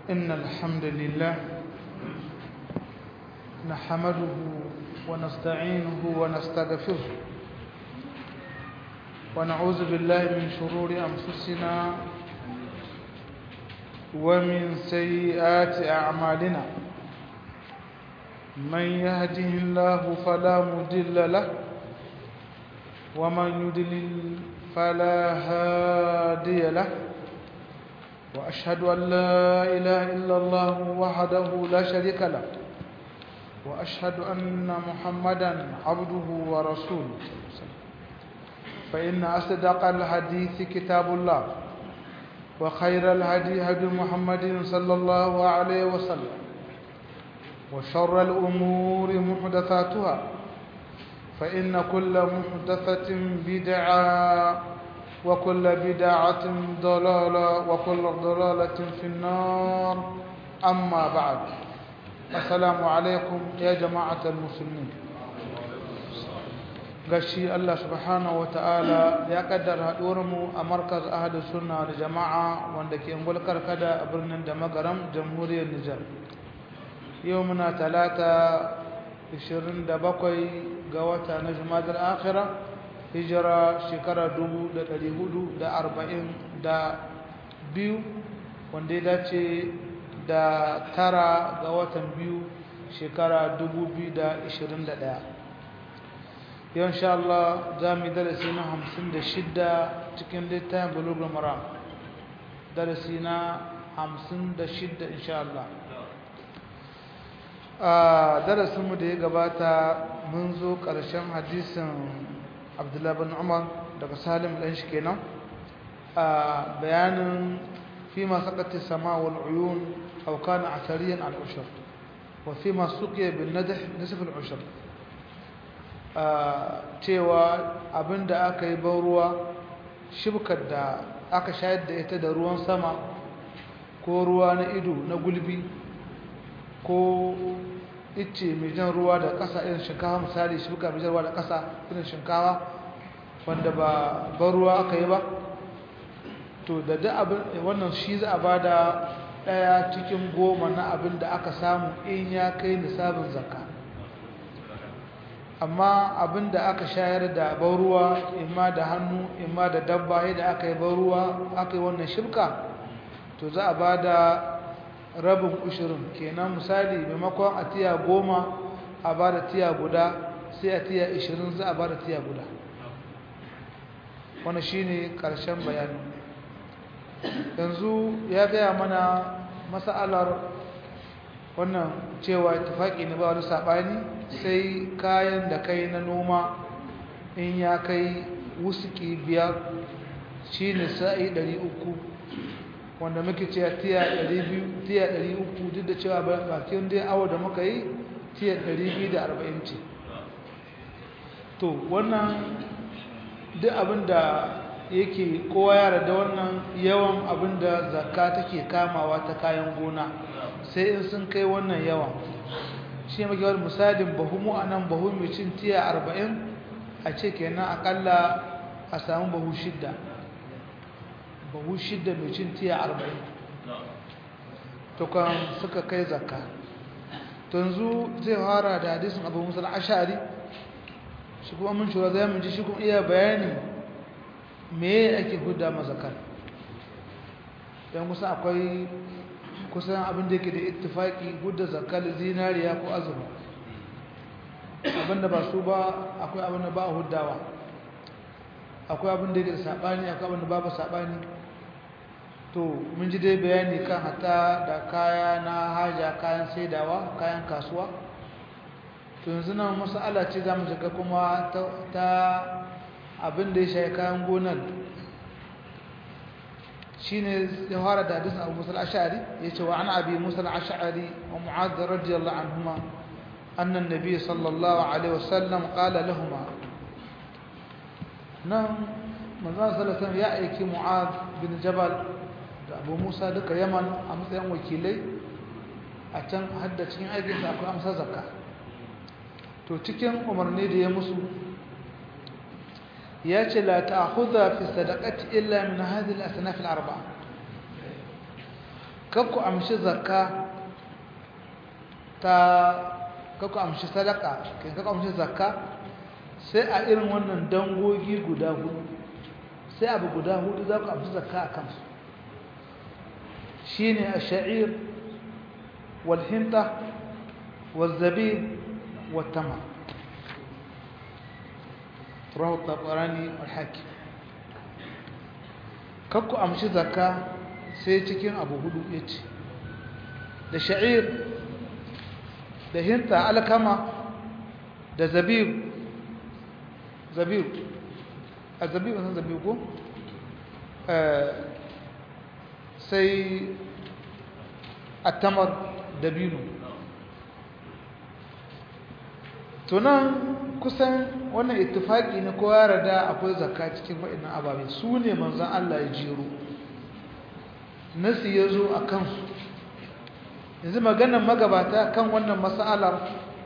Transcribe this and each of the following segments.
إن الحمد لله نحمده ونستعينه ونستغفره ونعوذ بالله من شرور أنفسنا ومن سيئات أعمالنا من يهده الله فلا مضل له ومن يضلل فلا هادي له وأشهد أن لا إله إلا الله وحده لا شريك له وأشهد أن محمدا عبده ورسوله فإن أصدق الحديث كتاب الله وخير الهدي هدي محمد صلى الله عليه وسلم وشر الأمور محدثاتها فإن كل محدثة بدعة وكل بدعة ضلالة وكل ضلالة في النار أما بعد السلام عليكم يا جماعة المسلمين gashi Allah subhanahu ta'ala ya kaddara mu a markaz ahadu sunna da jama'a wanda ke ngulkar kada a birnin da magaram jamhuriyar Nijar yau muna talata 27 ga wata na jumadar akhira hijira shekara 442 wanda ya dace da tara ga watan biyu shekara 2021 yau insha Allah za mu yi darasi na 56 cikin littafin bulugul maram darasi na 56 insha Allah a darasinmu da ya gabata mun zo ƙarshen hadisin abdullahi bin umar daga salim ɗan shi kenan a bayanin fi ma sakati sama wal uyun aw kana asariyan al ushur wa fi ma suqiya bin nadh nisf al ushur cewa abinda aka yi ban ruwa shibkar da aka shayar da ita da ruwan sama ko ruwa na ido na gulbi ko ice mai jan ruwa da ƙasa irin shinkawa misali shibka mai jan ruwa da ƙasa irin shinkawa wanda ba ban ruwa aka yi ba to da duk abin wannan shi za a ba da ɗaya cikin goma na abin da aka samu in ya kai nisabin zakka amma abin da aka shayar da ban ruwa imma da hannu imma da dabba yadda aka yi ban ruwa aka yi wannan shibka to za a ba da rabin ushirin kenan misali maimakon a tiya goma a ba da tiya guda sai a tiya ishirin za a ba da tiya guda wani shi ne ƙarshen bayani yanzu ya gaya mana masa'alar wannan cewa tufaƙi ne ba wani saɓani sai kayan da kai na noma in ya kai wusuki biyar shi ne sa'i ɗari uku wanda muke cewa tiya 200 tiya 300 duk da cewa bakin dai awo da muka yi tiya 240 ce to wannan duk abinda yake kowa yara da wannan yawan abinda zakka take kamawa ta kayan gona sai in sun kai wannan yawan shi muke wani misalin bahumu a nan bahu mai cin tiya 40 a ce kenan akalla a samu bahu shidda bahu shidda mai cin tiya arba'in tukan suka kai zakka yanzu zai fara da hadisin abu musul ashari shi kuma mun shura zai mun ji shi kuma iya bayani me ake hudda mazakar yan kusa akwai kusan abin da yake da ittifaki hudda zakar zinariya ko azuma abinda ba su ba akwai abin da ba a huddawa akwai abin da yake da saɓani akwai abin da babu saɓani to mun ji dai bayani kan hata da kaya na haja kayan saidawa kayan kasuwa to yanzu nan masala ce za mu shiga kuma ta abin da ya shayi kayan gonar shi ne ya fara da hadisun abu musul ashari ya ce wa an abi musul ashari wa mu'adda radiyallahu anhuma annan nabi sallallahu alaihi wasallam qala lahuma nan manzon sallallahu ya aiki mu'ad bin jabal da abu musa duka yaman a matsayin wakilai a can hadda cikin aikinsa akwai amsa zakka to cikin umarni da ya musu ya ce la ta'khudha fi sadaqati illa min hadhihi al-asnaf al-arba'a kakku amshi zakka ta kakku amshi sadaka kai kakku amshi zakka sai a irin wannan dangogi guda hudu sai abu guda hudu za ku amshi zakka a kansu shi ne a sha'ir walhinta والزبيب والتمر رواه الطبراني والحاكم kakku amshi zakka sai cikin abu hudu yace da sha'ir da hinta alkama da zabib zabib a zabib san zabib ko sai attamar dabino tunan kusan wannan ittifaki ne ko ya rada akwai zakka cikin waɗannan ababe su ne manzon Allah ya jero nasi ya zo a kansu yanzu maganar magabata kan wannan mas'alar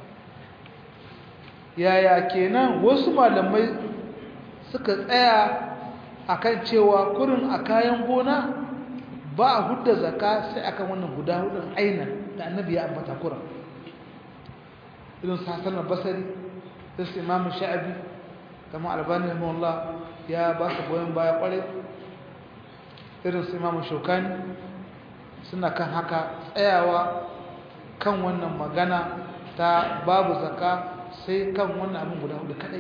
yaya kenan wasu malamai suka tsaya akan cewa kurin a kayan gona ba a hudda zakka sai akan wannan guda hudun ainihin da annabi ya ambata kuran irin su hassan al-basari irin su imamu sha'abi kama albani rahimahullah ya ba su goyon baya kwarai irin su imamu shokani suna kan haka tsayawa kan wannan magana ta babu zaka sai kan wannan abin guda hudu kadai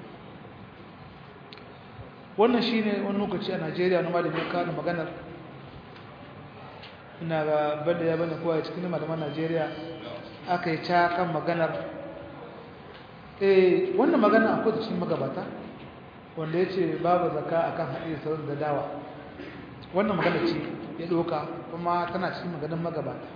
wannan shine wani lokaci a najeriya na malamin kawo maganar ina ga bada ya bane kowa cikin malaman najeriya aka yi ca kan maganar eh wannan magana akwai da cikin magabata wanda ya ce babu zaka akan haɗe sauran da dawa wannan magana ce ya ɗoka kuma tana cikin maganin magabata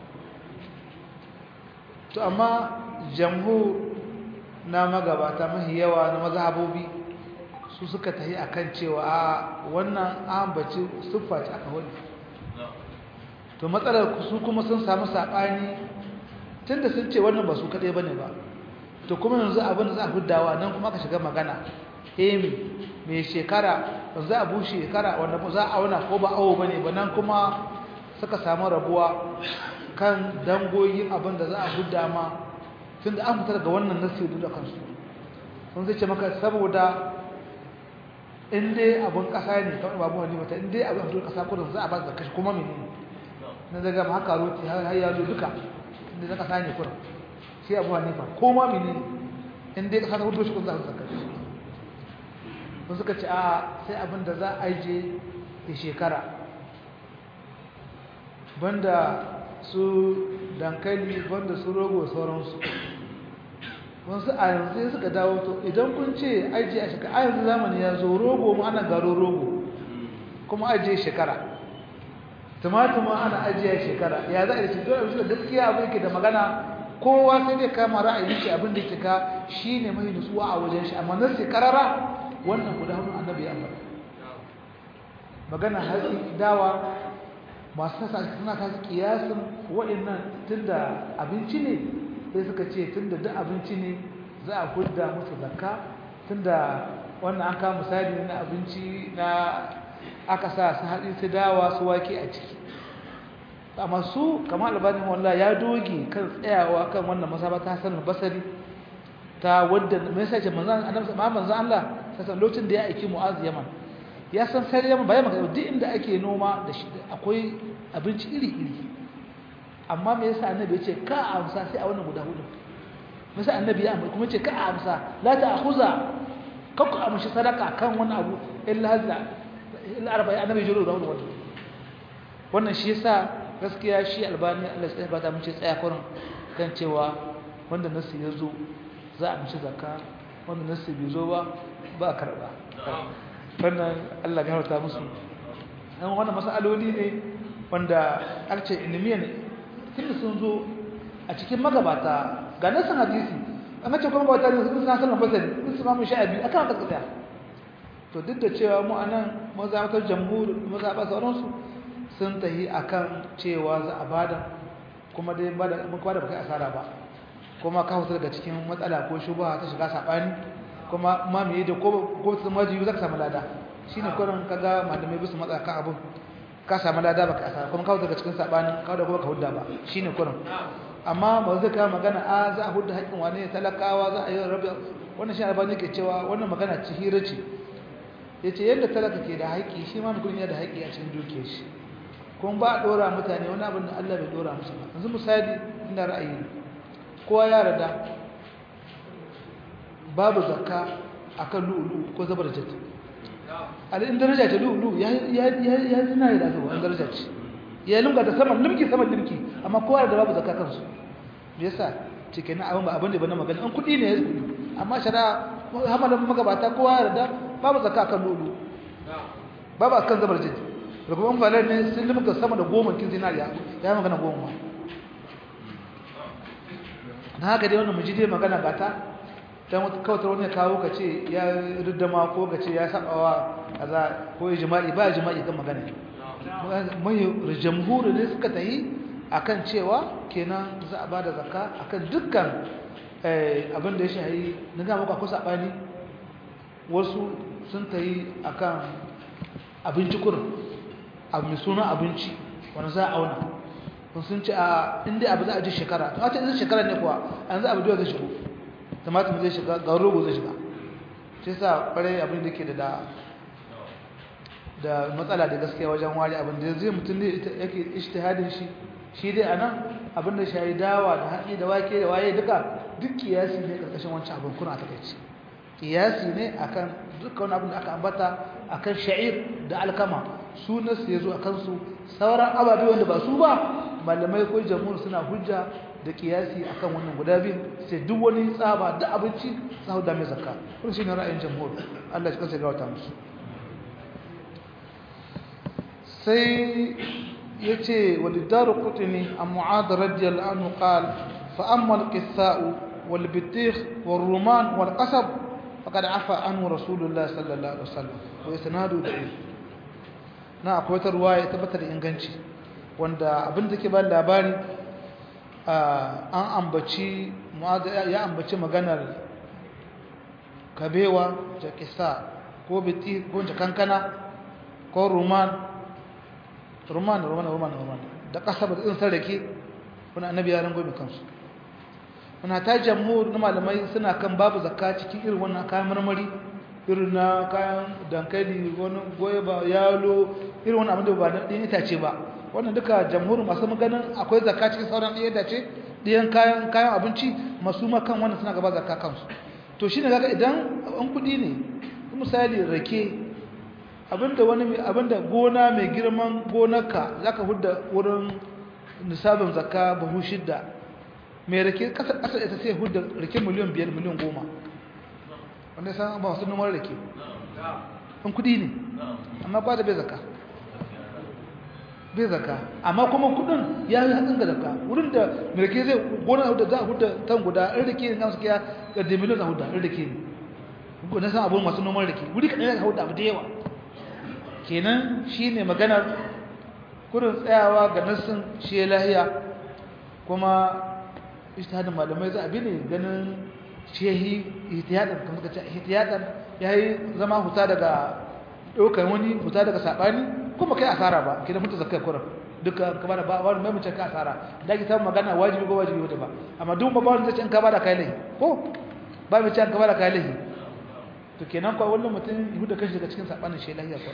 to amma jamhu na magabata mahi yawa na mazhabobi su suka tahi akan cewa a wannan ambaci siffa ce aka wani to matsalar su kuma sun samu saɓani tunda sun ce wannan ba su kaɗai ba ne ba to kuma yanzu abin da za a huddawa nan kuma aka shiga magana emi mai shekara ba za a bu shekara wanda ba za a auna ko ba awo ba ne ba nan kuma suka samu rabuwa kan dangoyin abin da za a hudda ma tun da an fitar daga wannan nasi da kansu sun zai ce maka saboda in dai abin ƙasa ne kamar babu wani mata in dai abin fitar ƙasa kudin za a ba da kashi kuma menene na daga ma haka roti har ya zo duka inda na ƙasa ne kudin sai abu hanifa ko ma menene in dai ƙasa ta hudu shi kun za a zaka shi sun suka ce a sai abin da za a je da shekara banda su dankali banda su rogo sauransu wasu a yanzu suka dawo to idan kun ce ajiye a shekara a yanzu zamani ya zo rogo mu ana garo rogo kuma ajiye shekara tumatir ma ana ajiye shekara ya za a yi shi dole da gaskiya abin yake da magana kowa sai dai kama ra'ayin shi abin da ke ka shi ne mai nutsuwa a wajen shi amma nan sai karara wannan guda hudu annabi ya ambata magana hatsi dawa masu sasa suna kasu kiyasin waɗannan tunda abinci ne sai suka ce tunda duk abinci ne za a hudda musu zakka tunda wannan an kama misali na abinci na aka sa su haɗi su dawa su wake a ciki amma su kamar albanin wallah ya doge kan tsayawa kan wannan masabata sanin basari ta wadda mai sace manzan annabi manzan Allah sai lokacin da ya aiki Mu'az Yaman ya san sai Yaman bayan maka duk inda ake noma da shi akwai abinci iri iri amma me yasa annabi ya ce ka amsa sai a wannan guda hudu me yasa annabi ya kuma ce ka amsa la ta'khuza kakku amshi sadaka kan wani abu illa hazza illa arba'i annabi jiro da wannan wannan shi yasa gaskiya shi albani Allah sai ba ta mun ce tsaya kurin kan cewa wanda nasu ya zo za a mishi zakka wanda nasu bai zo ba ba a karɓa wannan Allah ya harta musu dan wannan masaloli ne wanda alce ilmiya ne tunda sun zo a cikin magabata ga nasan hadisi an ce kuma magabata ne sun san sanan basari sun su mamu sha'abi akan haka tsaya to duk da cewa mu anan mazabatar jamhur mazaba sauransu sun tahi akan cewa za a bada kuma dai bada kuma da baka asara ba kuma ka hutar daga cikin matsala ko shubha ta shiga sabani kuma ma me da ko ko sun maji zaka samu lada shine kurin kaga malamai bisu matsa kan abun ka samu lada baka asara kuma kawo daga cikin sabanin kawo da kuma ka hudda ba shine kurin amma ba zai ka magana a za a hudda haƙƙin wani talakawa za a yi rabi wannan shi albani ke cewa wannan magana ci hira ce yace yadda talaka ke da haƙƙi shi ma mutum yana da haƙƙi a cikin dukiyar shi kuma ba a dora mutane wani abin da Allah bai dora musu ba yanzu misali ina ra'ayi kowa ya rada babu zakka akan lu'ulu ko zabar jati alin daraja ta lu'ulu ya ya ya zina da zuwa an daraja ce ya lunga da saman limki saman limki amma kowa da babu zakka kansu me yasa cike na abin ba abin da ba na magana an kudi ne ya kudi amma shara hamalan magabata kowa ya rada babu zakka akan lu'ulu babu akan zabar jati rukuban falar ne sun limka sama da goma kin zinariya ya magana goma na haka dai wannan mujide magana gata dan wata kawatar wani kawo ka ce ya riddama ko ka ce ya sabawa kaza ko ijma'i ba ijma'i kan magana mai jamhuri ne suka tayi akan cewa kenan za a bada zakka akan dukkan abin da ya shahi na ga maka ko sabani wasu sun tayi akan abinci kurin abu mai suna abinci wani za a auna kun sun ce a inda abu za a ji shekara to a ce zai shekara ne kuwa an za abu da zai shigo tumatir zai shiga ga rogo zai shiga shi sa kwarai abin da ke da da matsala da gaskiya wajen wari abin da zai mutum ne yake ishtihadin shi shi dai a nan abin da shayi dawa da hatsi da wake da waye duka duk kiyasi ne karkashin wancan abin kuna ta kai kiyasi ne akan dukkan wani abin da aka ambata akan sha'ir da alkama su nasu ya zo a kansu sauran ababe wanda ba su ba malamai ko jamhur suna hujja da kiyasi akan wannan guda biyu sai duk wani tsaba da abinci sa da mai zakka wannan shine ra'ayin jamhur Allah ya kansa ga wata musu sai yace walidaru qutni am mu'ad radiyallahu anhu qala fa amma al-qitha'u wal bitikh wal ruman wal qasab faqad afa anhu rasulullah sallallahu alaihi wasallam wa isnadu da'if na akwai wata ruwaya tabbatar inganci wanda abin da ke ba labari an ambaci ya ambaci maganar kabewa jakisa ko biti ko kankana ko ruman ruman ruman ruman ruman da kasaba da tsinsar rake wani annabi ya rango mai kansu wani ta jamhur na malamai suna kan babu zakka cikin irin wannan kayan marmari irin na kayan dankali wani goyaba yalo irin wani abin da ba ɗin itace ba wannan duka jamhurin masu maganin akwai zakka cikin sauran ɗaya dace ɗiyan kayan kayan abinci masu makan wannan suna gaba zakka kansu to shine kaga idan an kuɗi ne misali rake abinda wani abinda gona mai girman gonarka zaka hudda wurin nisabin zakka buhu shidda mai rake kasa kasa ita sai hudda rake miliyan biyar miliyan goma wanda san ba wasu numar rake an kuɗi ne amma ba da bai zakka bai zaka amma kuma kudin ya yi hatsin ga zaka wurin da mirke zai gona da za a huda tan guda in rike ne nasu kiya da demilon za a huda in rike ne ko na san abun masu noman rike wuri kaɗan ya huda abu da yawa kenan shi ne maganar kurin tsayawa ga nassin shi ya lahiya kuma ishtihadin malamai za a bi ne ganin shehi ihtiyadan kamar ka ce ihtiyadan ya yi zama huta daga ɗaukar wani huta daga saɓani kuma kai asara ba ke da mutu zakai kuran duka ka bada ba wani mai mace ka asara da ki samu magana wajibi ko wajibi wata ba amma duk ba wani zai ce in ka bada kai lahi ko ba mai ce in ka bada kai lahi to kenan kwa wannan mutum yi da kashi daga cikin saɓanin shi lahiya kwa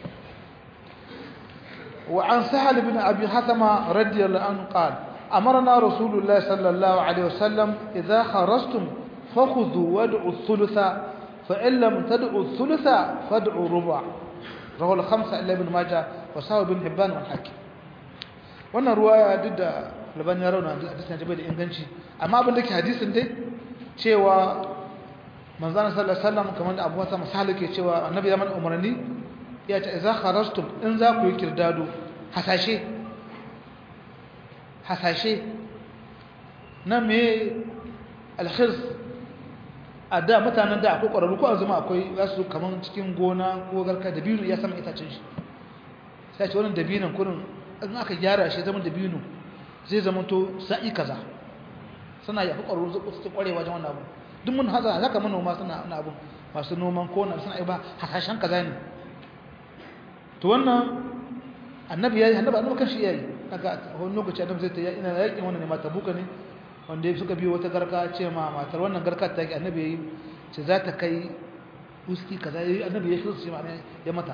wa an sahal bin abi hasama radiyallahu anhu qala أمرنا رسول الله صلى الله عليه وسلم إذا خرجتم فخذوا وادعوا الثلث فإن لم تدعوا الثلث فادعوا الربع رواه الخمسة إلا ابن ماجه وساوي بن حبان والحاكم wannan ruwaya duk da laban ya rauna hadisin ya da inganci amma abin da ke hadisin dai cewa manzon sallallahu alaihi wasallam kamar da Abu Hasan misali ke cewa annabi ya mana umarni ya ce idza kharajtum in za ku yi kirdado hasashe hasashe na me alkhirs a da mutanen da akwai ƙwararru ko a zama akwai za su kamar cikin gona ko garka dabino ya sama itacen shi sai ce wannan dabinon kurin in aka gyara shi zama dabino zai zama to sa'i kaza suna yafi ƙwararru su su ƙware wajen wannan abu duk mun haza haka manoma suna wani abu masu noman ko na suna ba hasashen kaza ne to wannan annabi yayi annabi annabi kanshi yayi daga wani lokaci annabi zai ta yi ina yakin wannan ne ma tabuka ne wanda suka biyo wata garka ce ma matar wannan garka ta yi annabi yayi ce za ta kai uski kaza yayi annabi ya shi su ma ya mata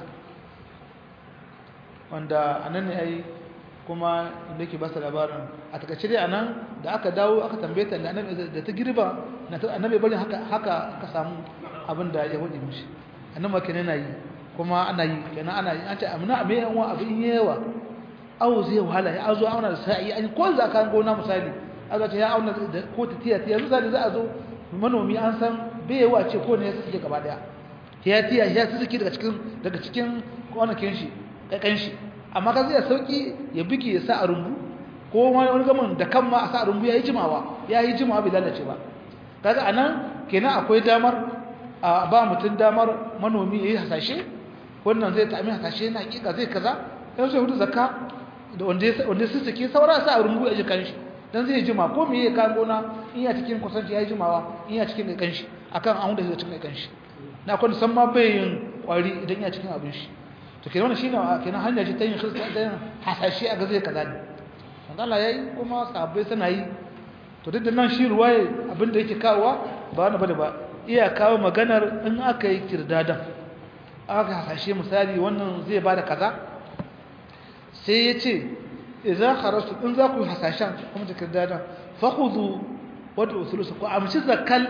wanda anan ne ai kuma inda ke ba su labarin a takaice dai anan da aka dawo aka tambaye ta da ta girba na ta annabi bari haka haka aka samu abin da ya wadi mishi annabi kenan yana yi kuma ana yi kenan ana yi an ce amina me yan wa abin yawa awo zai wahala ya azo auna da sa'i an ko za ka gona misali azo ta ya auna da ko ta tiya tiya misali za a zo manomi an san bai yawa ce ko ne ya suke gaba daya tiya tiya ya suke daga cikin daga cikin kwanakin shi kakan shi amma ka zai sauki ya bige ya sa a rumbu ko wani gamin da kan ma a sa a rumbu ya yi jimawa ya yi jimawa bai lalace ba kaga anan kenan akwai damar a ba mutum damar manomi ya yi hasashe wannan zai ta amin hasashe na hakika zai kaza yau sai hudu zakka da wanda su suke saura sa a rumbu a jikan shi dan zai jima ko me ya kan gona in ya cikin kusanci ya yi jimawa in ya cikin kan shi akan an da zai cikin kan shi na kwanda san ma bai yin kwari idan ya cikin abin shi to kenan wannan shine kenan hanya ce ta yin khirsta da hasashe a ga zai kaza ne manzo Allah yayi kuma sahabbai suna yi to duk da nan shi ruwaye abinda yake kawowa ba wani bane ba iya kawo maganar in aka yi kirdadan aka hasashe misali wannan zai bada kaza sai ya ce idan kharastu in za ku yi hasashen kuma da kirdadan fakhudhu wadda usulusu ku amshi zakal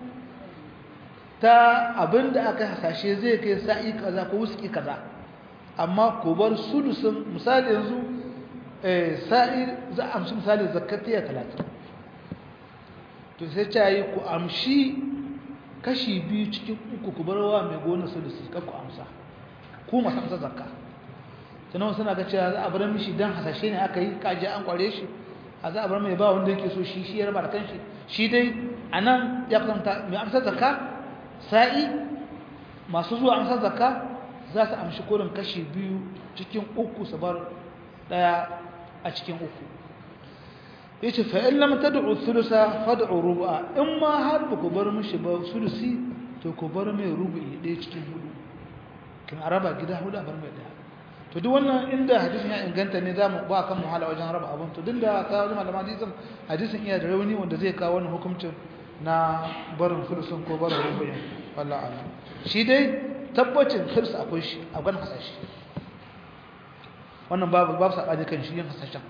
ta abinda aka hasashe zai kai sa'i kaza ko wuski kaza amma ku bar sulusun misali yanzu sa'i za a amshi misali zakatiya talatin to sai ta yi ku amshi kashi biyu cikin uku ku barwa mai gona sulusi kan ku amsa ku masu amsa zakka sannan suna ga cewa za a bar mishi dan hasashe ne aka yi kaji an kware shi a za a bar mai ba wanda yake so shi shi ya raba da kanshi shi dai a nan ya kusanta mai amsa zakka sa'i masu zuwa amsa zakka za su amshi kurin kashi biyu cikin uku su bar daya a cikin uku yace fa in lam tad'u thulutha fad'u rubu'a in ma har ba ku bar mishi ba sulusi to ku bar mai rubu'i ɗaya cikin hudu kin araba gida hudu a bar mai ɗaya to duk wannan inda hadisin ya inganta ne zamu ba kan muhala wajen raba abun to dinda ka wani malaman hadisin hadisin iya da rauni wanda zai kawo wannan hukuncin na barin sulusun ko barin rubu'in wallahi a'lam shi dai tabbacin hirsa akwai shi a gwan hasashe wannan babu babu sabani kan shi yin hasashen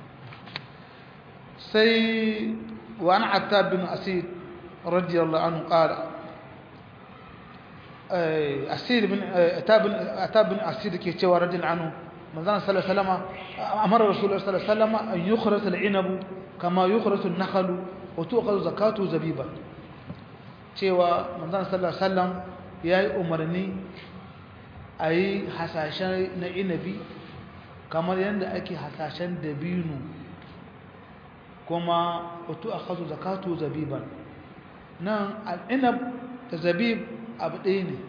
sai wa an attab bin asid radiyallahu anhu qala asid bin attab bin attab bin asid ke cewa radiyallahu anhu manzon sallallahu alaihi wasallam amara rasulullahi sallallahu alaihi wasallam an yukhraj al-inab kama yukhraj an-nakhl wa tu'khadhu zakatu zabiba cewa manzon sallallahu alaihi wasallam yayi umarni ayi hasashen na inabi kamar yadda ake hasashen dabino kuma wato akhadhu zakatu zabiban nan al-inab da zabib abu ɗaya ne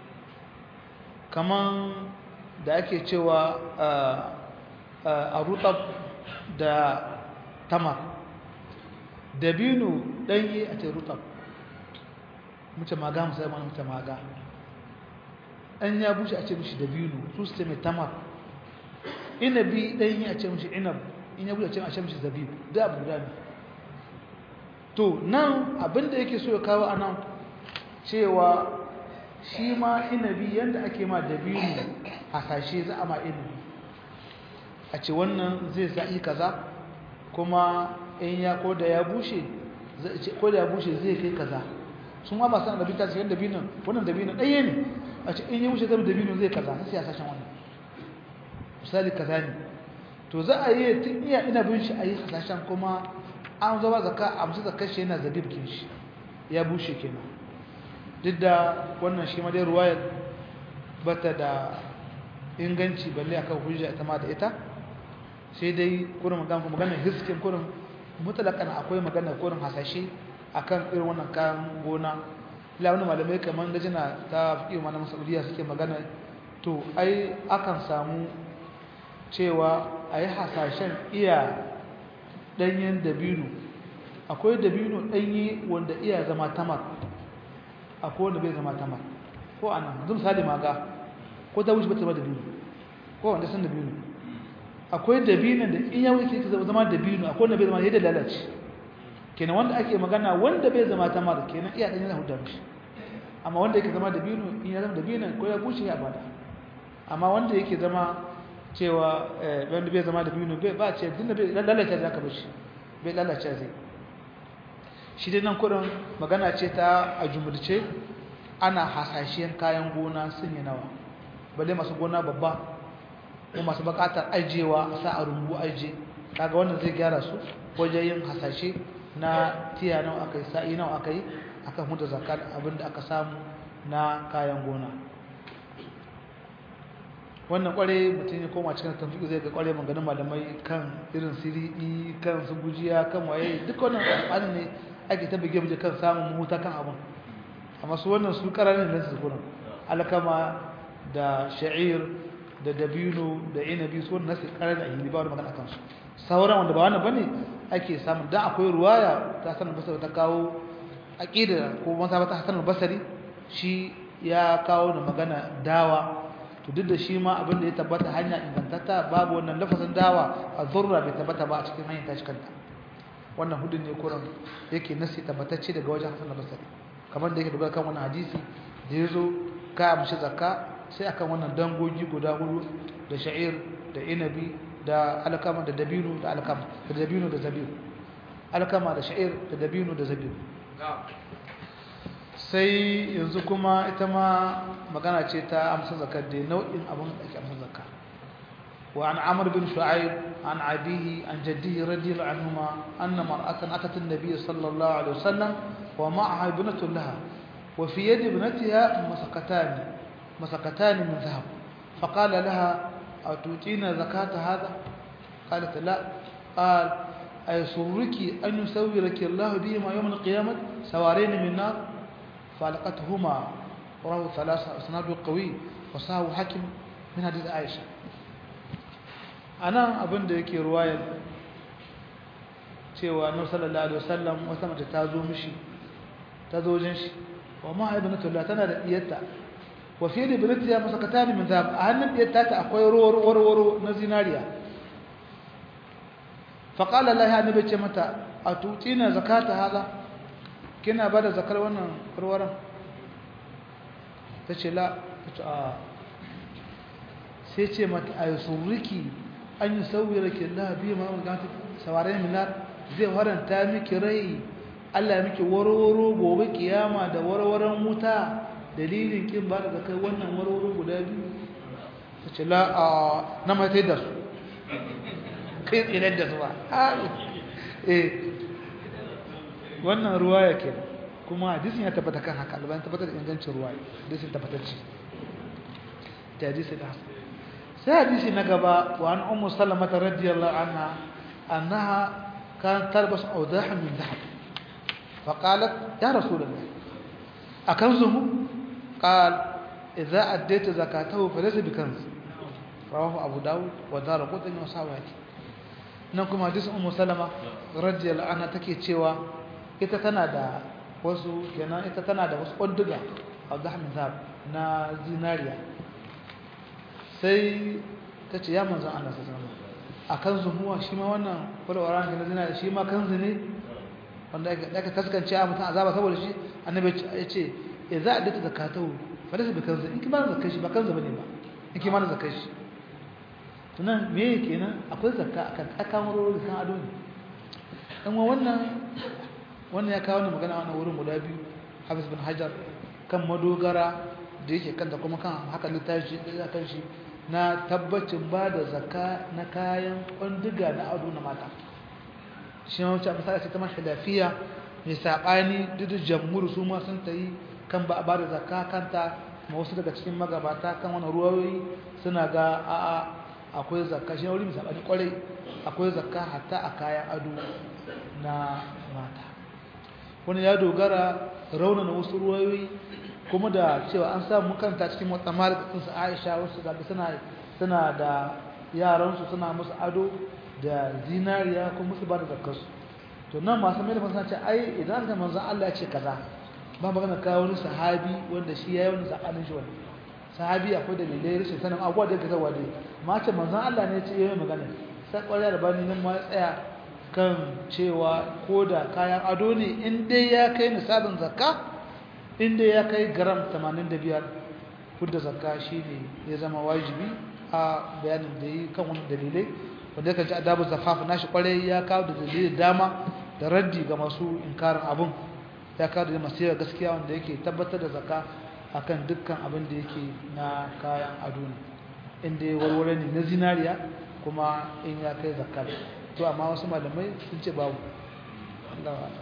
kaman da ake cewa a rutab da tamar dabino ɗanye a ce rutab mace maga musamman mana mace maga ɗan ya bushe a ce mishi dabino su su ce mai tamar inabi ɗanye a ce mishi inab in ya bushe a ce mishi zabib da abu guda ne to nan abinda yake so ya kawo a nan cewa shi ma inabi yadda ake ma dabino hasashe za a ma inabi a ce wannan zai sa'i kaza kuma in ya ko da ya bushe ko da ya bushe zai kai kaza sun ma masu annabi ta cikin dabinon wannan dabinon ɗaya ne a ce in ya bushe zama dabinon zai kaza sai ya sashen wannan misali kaza ne to za a yi tun iya inabin shi a yi hasashen kuma an zama zaka a musu zakar shi yana zabib kin shi ya bushe kenan duk da wannan shi ma dai ruwayar bata da inganci balle akan hujja ita ma da ita sai dai kurin magana maganar hiskin kurin mutalakan akwai magana kurin hasashe akan irin wannan kayan gona ila wani malamai kamar da jina ta fi mana saudiya suke magana to ai akan samu cewa a yi hasashen iya ɗanyen dabino akwai dabino ɗanye wanda iya zama tamar akwai wanda bai zama tamar ko ana zun misali maga ko ta wuce bata ba dabino ko wanda san dabino akwai dabino da in ya wuce ka zama dabino akwai wanda bai zama yadda lalace kenan wanda ake magana wanda bai zama tamar kenan iya dan yana hudda mishi amma wanda yake zama dabino in ya zama dabino ko ya bushe ya bada amma wanda yake zama cewa wanda bai zama dabino bai ba ce dinda bai lalace zaka bashi bai lalace zai shi dai nan kudin magana ce ta a jumulce ana hasashen kayan gona sun yi nawa balle masu gona babba ko masu bukatar ajiyewa a sa a rumbu ajiye kaga wannan zai gyara su wajen yin hasashe na tiya nawa aka yi sa'i nawa aka yi akan huda zakat abinda aka samu na kayan gona wannan kware mutum ya koma cikin tafiya zai ga kware maganin malamai kan irin siridi kan su gujiya kan waye duk wannan alƙalin ne ake ta bige bige kan samun mahuta kan abin amma su wannan su ƙararin da su kuna alkama da sha'ir da dabino da inabi su wannan nasu ƙarar da ahili ba wani magana kansu sauran wanda ba wannan bane ake samun dan akwai ruwaya ta sanar basari ta kawo aqida ko masa ta sanar basari shi ya kawo da magana dawa to duk da shi ma abin da ya tabbata hanya ingantatta babu wannan lafazin dawa a zurra bai tabbata ba a cikin hanyar tashi kanta wannan hudun ne kuran yake nasi tabbatacce daga wajen Hassan al-Basri kamar da yake dogara kan wannan hadisi da yazo ka amshi zakka sai akan wannan dangogi guda hudu da sha'ir da inabi da alkama da dabino da alkama da dabino da zabibu alkama da sha'ir da dabino da zabibu sai yanzu kuma ita ma magana ce ta amsa zakar da nau'in abin da ake amsa zakka wa an amr bin shu'aib an abihi an jaddihi radiyallahu anhuma anna mar'atan atat an-nabiy sallallahu alaihi wasallam wa ma'aha ibnatun laha wa fi yadi ibnatiha masakatan masakatan min dhahab فقال لها أتوتين زكاة هذا قالت لا قال أيسرك أن يسورك الله بهما يوم القيامة سوارين من نار فالقتهما رواه ثلاثة أسناد قوي وصاه حكم من حديث عائشة أنا أبن ديكي رواية cewa annabi sallallahu alaihi wasallam wata mace ta zo mishi ta zo jin shi wa ma ibnatu la tana da diyarta wa fi ibnati ya masakatan min zab a hannun diyarta ta akwai ruwar waro na zinariya fa qala laha annabi ce mata atutina zakata hada kina bada zakar wannan kurwaran tace la tace a sai ce mata aysuriki an yusawwiraki Allah bi ma ganta sawarai minar zai faranta miki rai Allah miki warwaro gobe kiyama da warwaran wuta dalilin kin ba da kai wannan warwaro guda biyu tace la a na mai da su kai tsirar da su ba eh wannan ruwaya ke kuma hadisin ya tabbata kan haka alban tabbata da ingancin ruwaya hadisin tabbatacce ta hadisi da hasan sai hadisi na gaba wa an ummu salama radiyallahu anha annaha كانت تلبس أوضاحا من ذهب فقالت يا رسول الله أكنزه قال إذا أديت زكاته فليس بكنز رواه أبو داود ودار قطن وصاوات نكم حديث أم سلمة رضي الله عنها تكي تشيوا ita tana da wasu kenan ita tana da wasu ƙunduga a min zab na zinariya sai ta ce ya manzan Allah sallallahu a kan zumuwa shi ma wannan kwalwara ne na zina shi ma kanzu ne wanda aka taskance a mutum azaba saboda shi annabi ya ce ya za a dace zakatahu falasa bi kanzu in kima zakar shi ba kanzu bane ba in kima na zakar shi tunan me yake nan akwai zakka akan akamaro da kan ado ne dan wannan wannan ya kawo ne magana wannan wurin guda biyu Hafiz bin Hajar kan madogara da yake kanta kuma kan haka littafi da kan shi na tabbacin ba da zaka na kayan kwandiga na ado na mata shi ma wuce a misali ce ta mashi lafiya mai saɓani duk jamhur su ma sun ta yi kan ba a ba da zaka kanta ma wasu daga cikin magabata kan wani ruwayoyi suna ga a'a akwai zakka shi wuri mai saɓani kwarai akwai zakka hatta a kayan ado na mata wani ya dogara raunana wasu ruwayoyi kuma da cewa an samu kanta cikin wata malikin su Aisha wasu da suna suna da yaransu suna musu ado da zinariya kuma musu ba da zakkarsu to nan masu mai da fasana ce ai idan ka manzo Allah ya ce kaza ba magana kawo wani sahabi wanda shi yayi wani zakanin shi wani sahabi akwai da dalilai rashin sanin abubuwa da yake zawa dai amma ce manzon Allah ne ya ce yayin magana sai kwarai da bani nan ma tsaya kan cewa ko da kayan ado ne in dai ya kai nisabin zakka in dai ya kai gram 85 kudda zakka shine ya zama wajibi a bayanin da yi kan wani dalilai wanda ya kanci adabu zafaf nashi kwarai ya kawo da dalilai dama da raddi ga masu inkarin abun ya kawo da masu yawa gaskiya wanda yake tabbatar da zakka akan dukkan abin da yake na kayan ado ne inda ya warware ne na zinariya kuma in ya kai zakka to amma wasu malamai sun ce babu Allah wa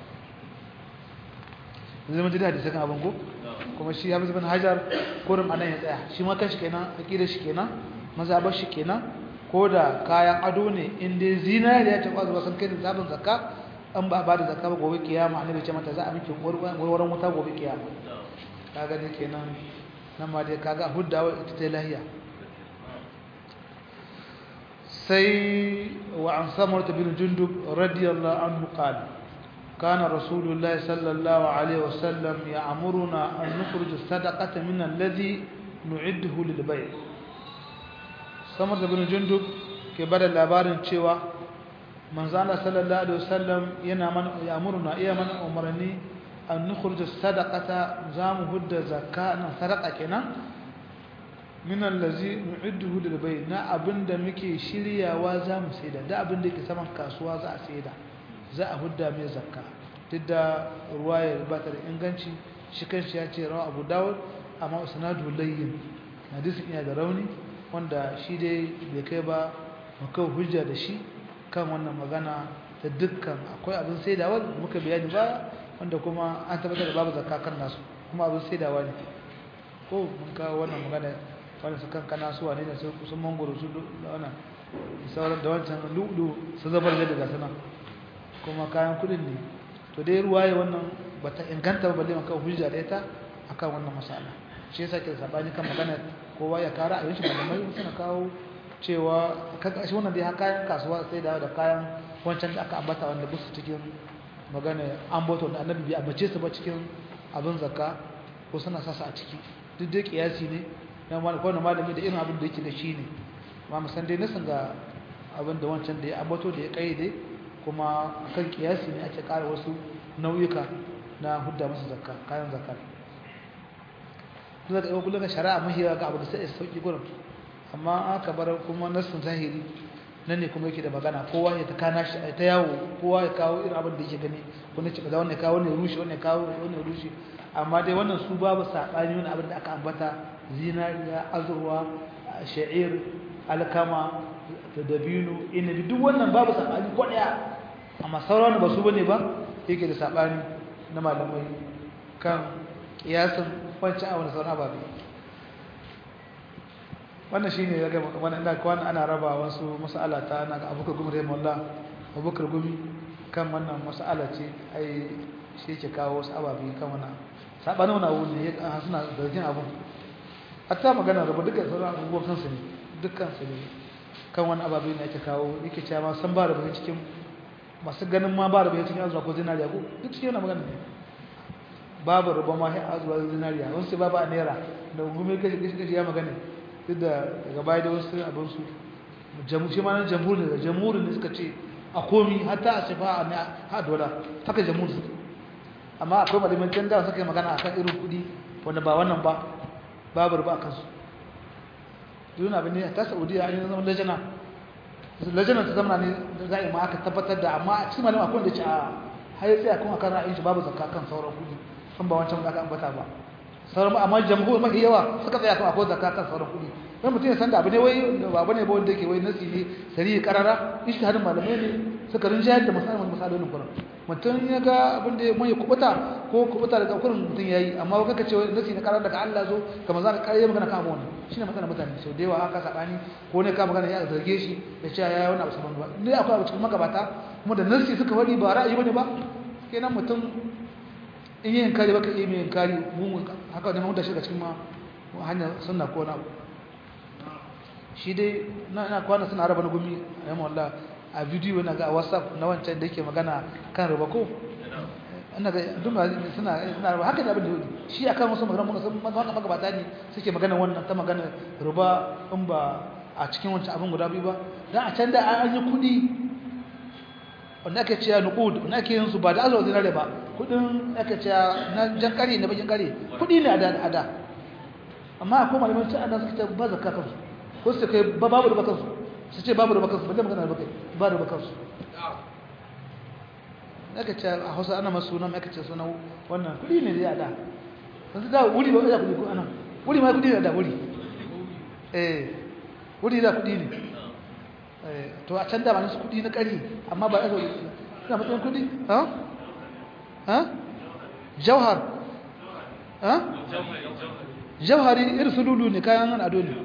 zai mun ji hadisi kan abin ko kuma shi Hafiz bin Hajar kurum anan ya tsaya shi ma kashi kenan aqidar shi kenan mazhabar shi kenan ko da kayan ado ne in dai zinariya ta kwazo san kai da zabin zakka an ba ba da zakka ba gobe kiyama annabi ce mata za a miki warwaran wuta gobe kiyama kaga ne kenan nan ma dai kaga huddawa ita ta lahiya sai wa an samar bin jundub radiyallahu anhu qala كان رسول الله صلى الله عليه وسلم يأمرنا أن نخرج الصدقة من الذي نعده للبيع samar da bin jundub ke bada labarin cewa manzana sallallahu alaihi wasallam yana mana ya'muruna iya mana umarni an nukhruja sadaqata zamu hudda zakka na sadaqa kenan min allazi nu'idduhu lil bay na abinda muke shiryawa zamu saida da abinda yake saman kasuwa za a saida za a hudda mai zakka duk da ruwayar ba ta da inganci shi kanshi ya ce rawa abu dawud amma usnadu layyin hadisin iya da rauni wanda shi dai bai kai ba muka hujja da shi kan wannan magana da dukkan akwai abin saidawa da muka bayani ba wanda kuma an tabbatar da babu zakka kan nasu kuma abin saidawa ne ko mun kawo wannan magana wanda su kan kana su wane da su kusan mangoro su da wannan sauran da wancan lu'lu su zabar da daga sana kuma kayan kudin ne to dai ruwaye wannan bata inganta ba balle maka hujja da ita akan wannan masala shi yasa ke sabani kan magana kowa ya kara a yanshi malamai suna kawo cewa kaga shi wannan dai har kayan kasuwa sai da da kayan wancan da aka ambata wanda busu cikin magana an boto da annabi bai ambace su ba cikin abin zakka ko suna sasa a ciki duk dai kiyasi ne na kowane malami da irin abin da yake da shi ne ma musan dai nasan ga abin da wancan da ya ambato da ya kayyade kuma akan kiyasi ne ake kara wasu nauyuka na hudda musu zakka kayan zakka kuma da yau kullum shari'a mahiya ga abu da sai sauki gurin amma aka bar kuma nasin zahiri nan ne kuma yake da magana kowa ya ta kana shi ta yawo kowa ya kawo irin abin da yake gani wani ce kaza wannan kawo wannan rushe wannan kawo wannan rushe amma dai wannan su babu sabani wani abin da aka ambata zinariya azurwa sha'ir alkama da dabino inabi duk wannan babu sabani ko daya amma sauran ba su bane ba yake da sabani na malamai kan kiyasin wancan a wani sauran ababe wannan shine ya gama wannan ina kwana ana raba wasu mas'ala ta ana ga abubakar gumi rahimahullah abubakar gumi kan wannan mas'ala ce ai shi yake kawo wasu ababe kan wannan sabanin wannan abu ne ya suna zargin abun hatta magana raba dukkan sauran abubuwan kansu ne dukkan su ne kan wani ababe ne ake kawo yake cewa san ba da bayan cikin masu ganin ma ba da bayan cikin azuwa ko zinariya ko duk cikin yana magana ne babu ruba ma sai azuwa zinariya wasu sai babu a naira da gume kashi kashi kashi ya magana duk da daga baya da wasu abin su jamu shi ma nan jamhur ne da jamhur ne suka ce a komi hatta a sifa a ha dola haka jamhur su amma akwai malamin can da suka yi magana akan irin kuɗi wanda ba wannan ba babu ruba a kansu duk abin ne ta saudiya an yi zama lajana lajana ta zama ne za'i ma aka tabbatar da amma a cikin malama akwai da ce a har sai akan akan ra'ayin shi babu zakka kan sauran kuɗi kan ba wancan da aka ambata ba sauran amma jamhur mafi yawa suka tsaya kan akwai zakka kan sauran kuɗi dan mutum ya san da abu ne wai ba bane ba wanda yake wai nasi ne sari karara ishtihadin malamai ne suka rinjayar da masalolin masalolin Qur'an mutum ya ga abin da mai kubuta ko kubuta daga kurin mutum yayi amma kaka ce nasi na karara daga Allah zo kamar zaka kare magana kan abu ne shine matsalar mutane sau da yawa aka sabani ko ne ka magana ya zarge shi da cewa yayi wani abu saban ba ne akwai abu cikin magabata kuma da nasi suka wari ba ra'ayi bane ba kenan mutum in yin kare baka iya yin kare mu haka da mun da shi cikin ma hanyar sunna ko na shi dai na ina kwana suna raba na gumi ayyama wallah a bidiyo na ga a whatsapp na wancan da yake magana kan riba ko ina ga duk ma suna suna ba haka da abin da shi akan wasu magana mun san maka maka bata ne suke magana wannan ta magana ruba in ba a cikin wancan abin guda biyu ba dan a can da an yi kudi wanda ake cewa nuqud wanda ake yin su ba da azwa dinare ba kudin ake cewa na jan kare na bakin kare kudi ne a da a da amma akwai malaman sai ana suka ce ba zakka kansu ko su kai babu da bakansu su ce babu da bakansu ba da magana da bakai ba da bakansu aka ce a hausa ana masu sunan aka ce suna wannan kudi ne dai a da yanzu da wuri ba ya kudi ko anan wuri ma kudi ne da wuri eh wuri da kudi ne eh to a can da ba su kudi na kari amma ba aka suna matsayin kudi ha ha jauhar ha jauhari irin sululu ne kayan nan ado ne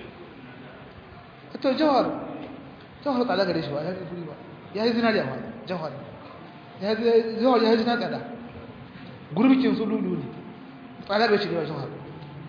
to jauhar jauhar tsada gare shi ba ya yi kudi ba ya yi zinariya ba jauhar zuwa ya haji na tsada gurbikin su lulu ne tsada ga shi da wajen haɗu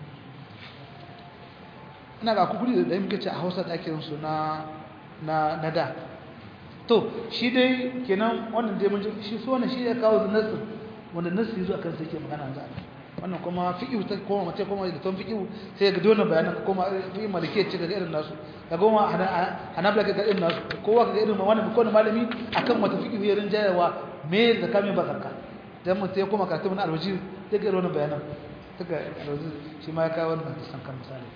ina ga kukuri da muke ce a hausa ɗakin su na na da to shi dai kenan wannan dai mun shi so wannan shi ya kawo nasu wanda nasu zuwa kan sai ke magana za wannan kuma fiqhu ta koma mace kuma da ton fiqhu sai ga dole bayanan kuma fiqhu malike ce ga irin nasu ga goma hanabla ga irin nasu kowa ga irin wannan ko malami akan wata fiqhu ya rinjayawa me zakka me ba zakka dan mun sai kuma karatu mun alwaji sai ga wannan bayanan daga alwaji shi ma ya kawo wannan san kan misali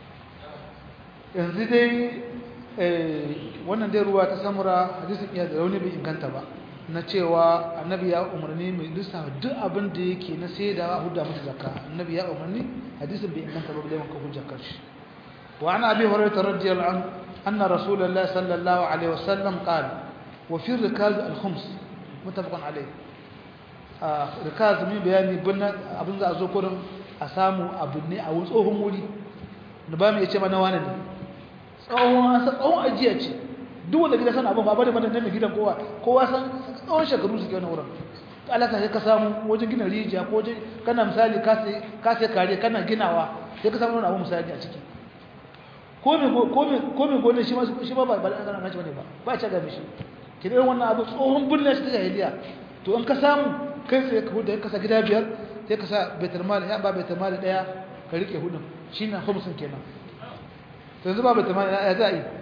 yanzu dai wannan dai ruwa ta samura hadisin iya da rauni bai inganta ba na cewa annabi ya umarni mai lissa duk abin da yake na sai da hudda mata zakka annabi ya umarni hadisin bai inganta ba da yawan kafin jakkar shi wa ana abi hurairah radiyallahu anhu anna rasulullahi sallallahu alaihi wasallam qala wa fi rikaz al-khums muttafaqun alayh rikaz mai bayani bin abin za a zo kurin a samu abin ne a tsohon wuri da ba mu yace mana wani ne tsawon tsawon ajiya ce duk wanda gida sana abin ba bane bane nan gidan kowa kowa san tsawon shekaru suke wannan wurin Allah ka sai ka samu wajen gina rijiya ko wajen kana misali ka sai ka sai kare kana ginawa sai ka samu wannan abu misali a ciki ko me ko me ko me gona shi ma shi ma ba ba kana naci bane ba ba ta ga mishi kidan wannan abu tsohon bulle shi ta jahiliya to in ka samu kai sai ka huda ka sa gida biyar sai ka sa baitul mal ya ba baitul mal daya ka rike hudun shine khumsin kenan to yanzu ba baitul mal ya za yi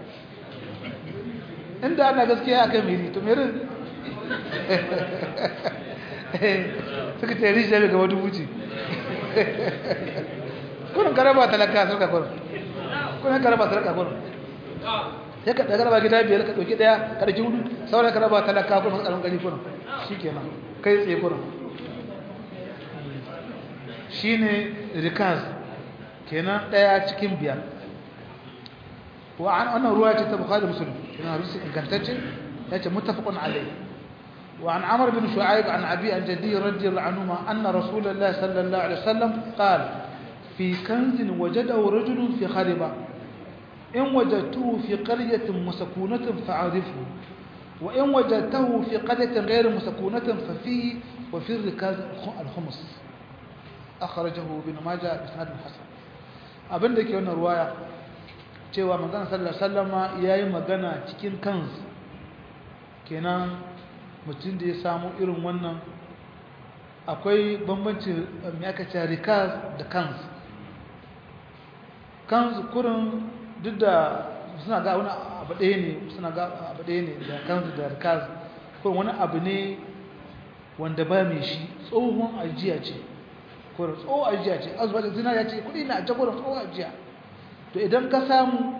inda ana gaskiya akan miri to miri suka ce rijiya bai gaba dubu ce kunan karaba talaka sarka kunan kunan karaba sarka kunan sai ka karaba gida biyar ka ɗauki ɗaya ka ɗauki hudu sauran karaba talaka kunan tsaron gari kunan shi kenan kai tsaye kunan shi ne rikaz kenan ɗaya cikin biyar وعن أنه رواية البخاري ومسلم كنا رسل كنتج يأتي متفق عليه وعن عمرو بن شعيب عن أبي عن جدي رضي الله عنهما أن رسول الله صلى الله عليه وسلم قال في كنز وجده رجل في خربة إن وجدته في قرية مسكونة فعرفه وإن وجدته في قرية غير مسكونة ففيه وفي الركاز الخمس أخرجه ابن ماجه بإسناد حسن أبن ذلك هنا رواية cewa magana sallallahu sallama ya yi magana cikin kansu kenan mutum da ya samu irin wannan akwai bambanci mai aka ce rikaz da kansu kansu kurin duk da suna ga wani abu ɗaya ne suna ga abu ɗaya ne da kansu da rikaz kurin wani abu ne wanda ba mai shi tsohon ajiya ce kurin tsohon ajiya ce azuba da zinariya ce kuɗi na ajiya kurin tsohon ajiya to idan ka samu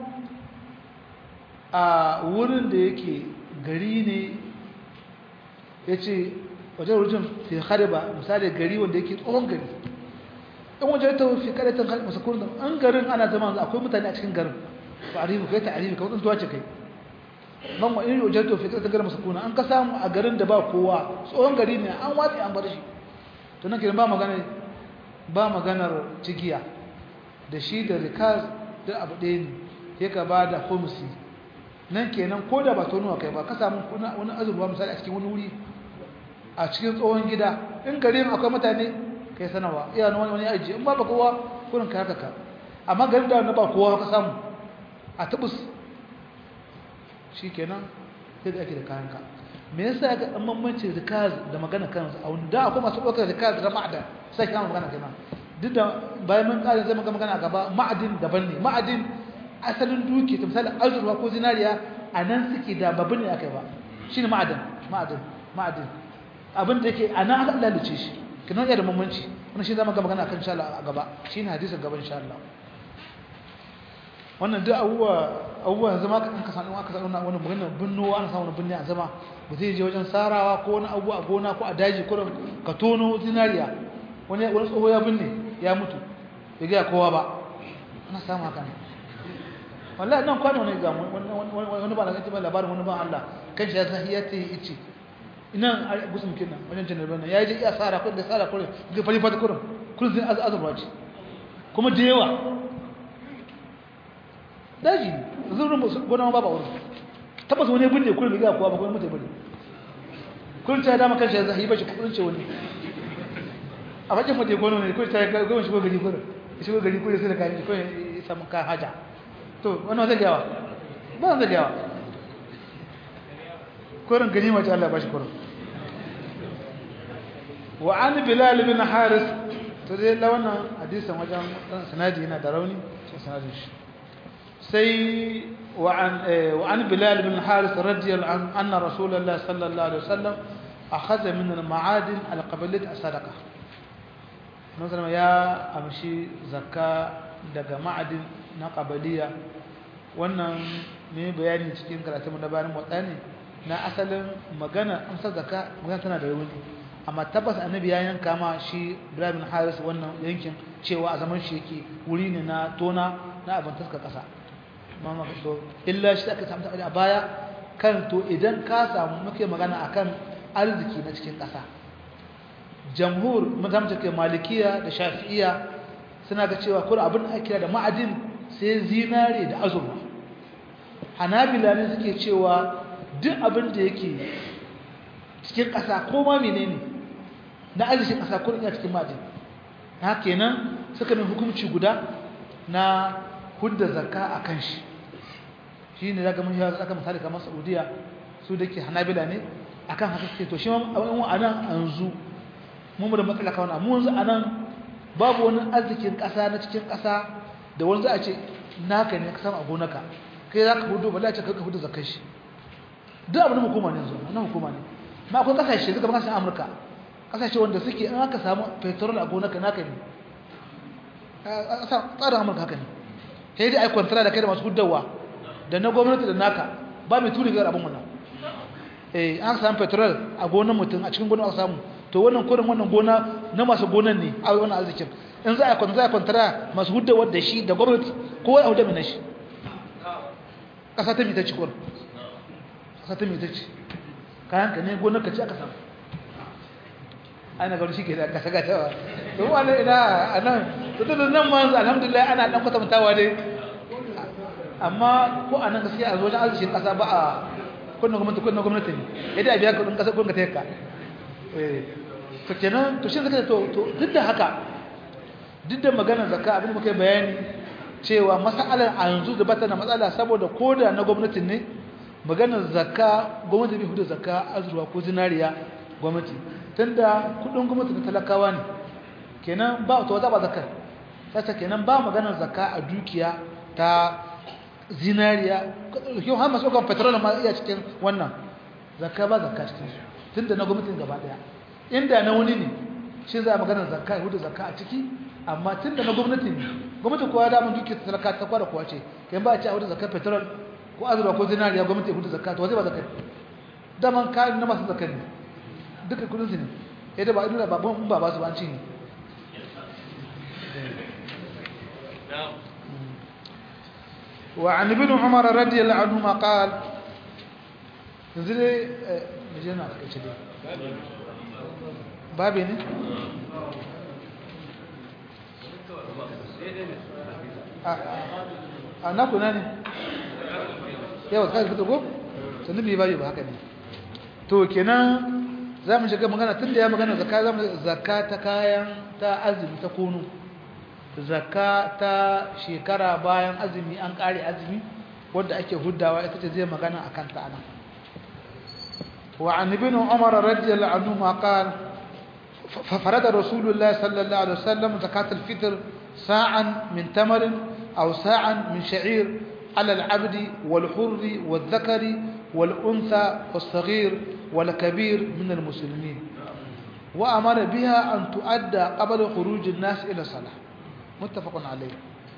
a wurin da yake gari ne ya ce wajen rujin fi hariba misali gari wanda yake tsohon gari in wajen ta fi kadatan hariba masu kurin an garin ana zama akwai mutane a cikin garin ba a ribu kai ta aribi kamar tsuntuwa ce kai man wa iri wajen ta fi kadatan garin masu kuna an ka samu a garin da ba kowa tsohon gari ne an watsi an bar shi to nan kiran ba magana ba maganar cigiya da shi da rikaz da abu ɗaya ne ya ka ba da homsi nan kenan ko da ba tonuwa kai ba ka samu wani azurwa misali a cikin wani wuri a cikin tsohon gida in garin akwai mutane kai sanawa iya wani wani ajiye in ba ba kowa kurin ka haka ka amma garin da na ba kowa ka samu a tubus shi kenan sai da ake da kayanka me yasa ga dan bambanci rikaz da magana kansa a wanda akwai masu ɗaukar rikaz da ma'adan sai kama magana kai ma duk da bayan mun ƙara zai maka magana gaba ma'adin daban ne ma'adin asalin duki ta misali azurwa ko zinariya a nan suke da babin ne aka yi ba shi ne ma'adin ma'adin ma'adin abin da yake a nan aka lalace shi kinan iya da bambanci wani shi zama ga magana kan sha a gaba shi ne hadisin gaban sha Allah wannan duk abubuwa abubuwa yanzu ma kan ka sanu aka sanu wani magana binnowa ana samu wani binne a zama ba zai je wajen sarawa ko wani abu a gona ko a daji ko ka tono zinariya wani wani tsoho ya binne ya mutu bai ga kowa ba ana samu haka ne wallahi nan kwano ne ga wani ba da ba labarin wani ba Allah kan shi ya san ya ce yace ina gusun kinna wajen janar bana ya je iya sara kun da sara kun ga fari fata kurum kun zai azurwa ce kuma da yawa daji zurin gona ba ba wurin tabbas wani binne kullum ga kowa ba kuma mutai bane kun ta dama kan shi zai ba shi kudin ce wani a bakin mutai gona ne kun ta ga goma shi gari kullum shi gari kullum sai da kai ko ya samu ka haja to wannan zai gawa ba zai gawa kurin gani mace Allah ba shi kurin wa an bilal bin haris to dai la wannan hadisin wajen sanadi yana da rauni sanadin shi سي وعن وعن بلال بن الحارث رضي الله عنه أن رسول الله صلى الله عليه وسلم أخذ من المعادن القبلة الصدقة مثلا يا أمشي زكاة daga ma'adin na ƙabaliya wannan ne bayani cikin karatun da bayan motsa ne na asalin magana amsar zaka magana tana da rauni amma tabbas annabi ya yanka ma shi Ibrahim Haris wannan yankin cewa a zaman shi yake wuri ne na tona na abin taska ƙasa mama so illa shi aka samu a baya kan to idan ka samu muke magana akan arziki na cikin ƙasa jamhur mazam take malikiya da shafi'iya suna ga cewa kuma abin da ake da ma'adin sai zinare da azurfa hanabila ne suke cewa duk abin da yake cikin ƙasa ko ma menene na arzikin ƙasa ko ina cikin ma'adin haka kenan suka min hukunci guda na hudda zakka a kan shi shi ne daga mun yawon aka misali kamar saudiya su da ke hanabila ne a kan haka suke to shi ma a nan yanzu mun da matsala kawana mu yanzu a nan babu wani arzikin ƙasa na cikin ƙasa da wani za a ce naka ne ka samu a gonaka kai za ka hudu ba ce ka hudu zakkai shi duk abin hukuma ne yanzu na hukuma ne ma akwai ƙasashe suka kasashen amurka ƙasashe wanda suke in aka samu petrol a gonaka naka ne tsarin amurka haka ne sai dai ai kwantara da kai da masu hudawa da na gwamnati da naka ba mai turi biyar abin wannan eh an samu petrol a gonan mutum a cikin gonan aka samu to wannan kurin wannan gona na masu gonan ne a wannan arzikin in za a kwantara za a kwantara masu hudawa da shi da gwamnati ko a hudu mai shi ƙasa ta mita ci kurin ƙasa ta mita ci kayan ka ne gonar ka ci aka samu ana gaba shi ke da ƙasa gatawa to wani ina a nan to da nan ma alhamdulillah ana ɗan kwatantawa dai amma ko a nan gaskiya a wajen arzikin ƙasa ba a kunna gwamnati kunna gwamnati ne yadda a biya kudin ƙasa kun ka ta yakka to kenan to shi zaka to to duk da haka duk da maganar zakka abin da muka yi bayani cewa masalar a yanzu da bata na matsala saboda koda na gwamnatin ne maganar zakka gwamnati bai hudu zakka azurwa ko zinariya gwamnati tunda kudin gwamnati na talakawa ne kenan ba to za ba zakka sasa kenan ba maganar zakka a dukiya ta zinariya yau har masu kan petrol ma iya cikin wannan zakka ba zakka cikin su tunda na gwamnatin gaba daya inda na wani ne shi za a maganar zakka ya hudu zakka a ciki amma tunda na gwamnati ne gwamnati kowa da mun duke talaka ta kwada kowa ce kai ba a ci a hudu zakka petrol ko azurwa ko zinariya gwamnati ya hudu zakka to zai ba zakka daman kayan na masu zakka ne duka kudin su ne yadda ba ina babban ba ba su ba an ci ne وعن ابن عمر رضي الله عنهما قال نزل مجينا كده بابي ne a na kuna ne yawa kai fito ko sannan bai bayi ba haka ne to kenan za mu shiga magana tun da ya magana zakka za mu zakka ta kayan ta azumi ta kunu zakka ta shekara bayan azumi an kare azumi wanda ake huddawa ita ce zai magana akan ta ana وعن ابن عمر رضي الله عنهما قال ففرد رسول الله صلى الله عليه وسلم زكاة الفطر ساعا من تمر أو ساعا من شعير على العبد والحر والذكر والأنثى والصغير والكبير من المسلمين وأمر بها أن تؤدى قبل خروج الناس إلى الصلاة متفق عليه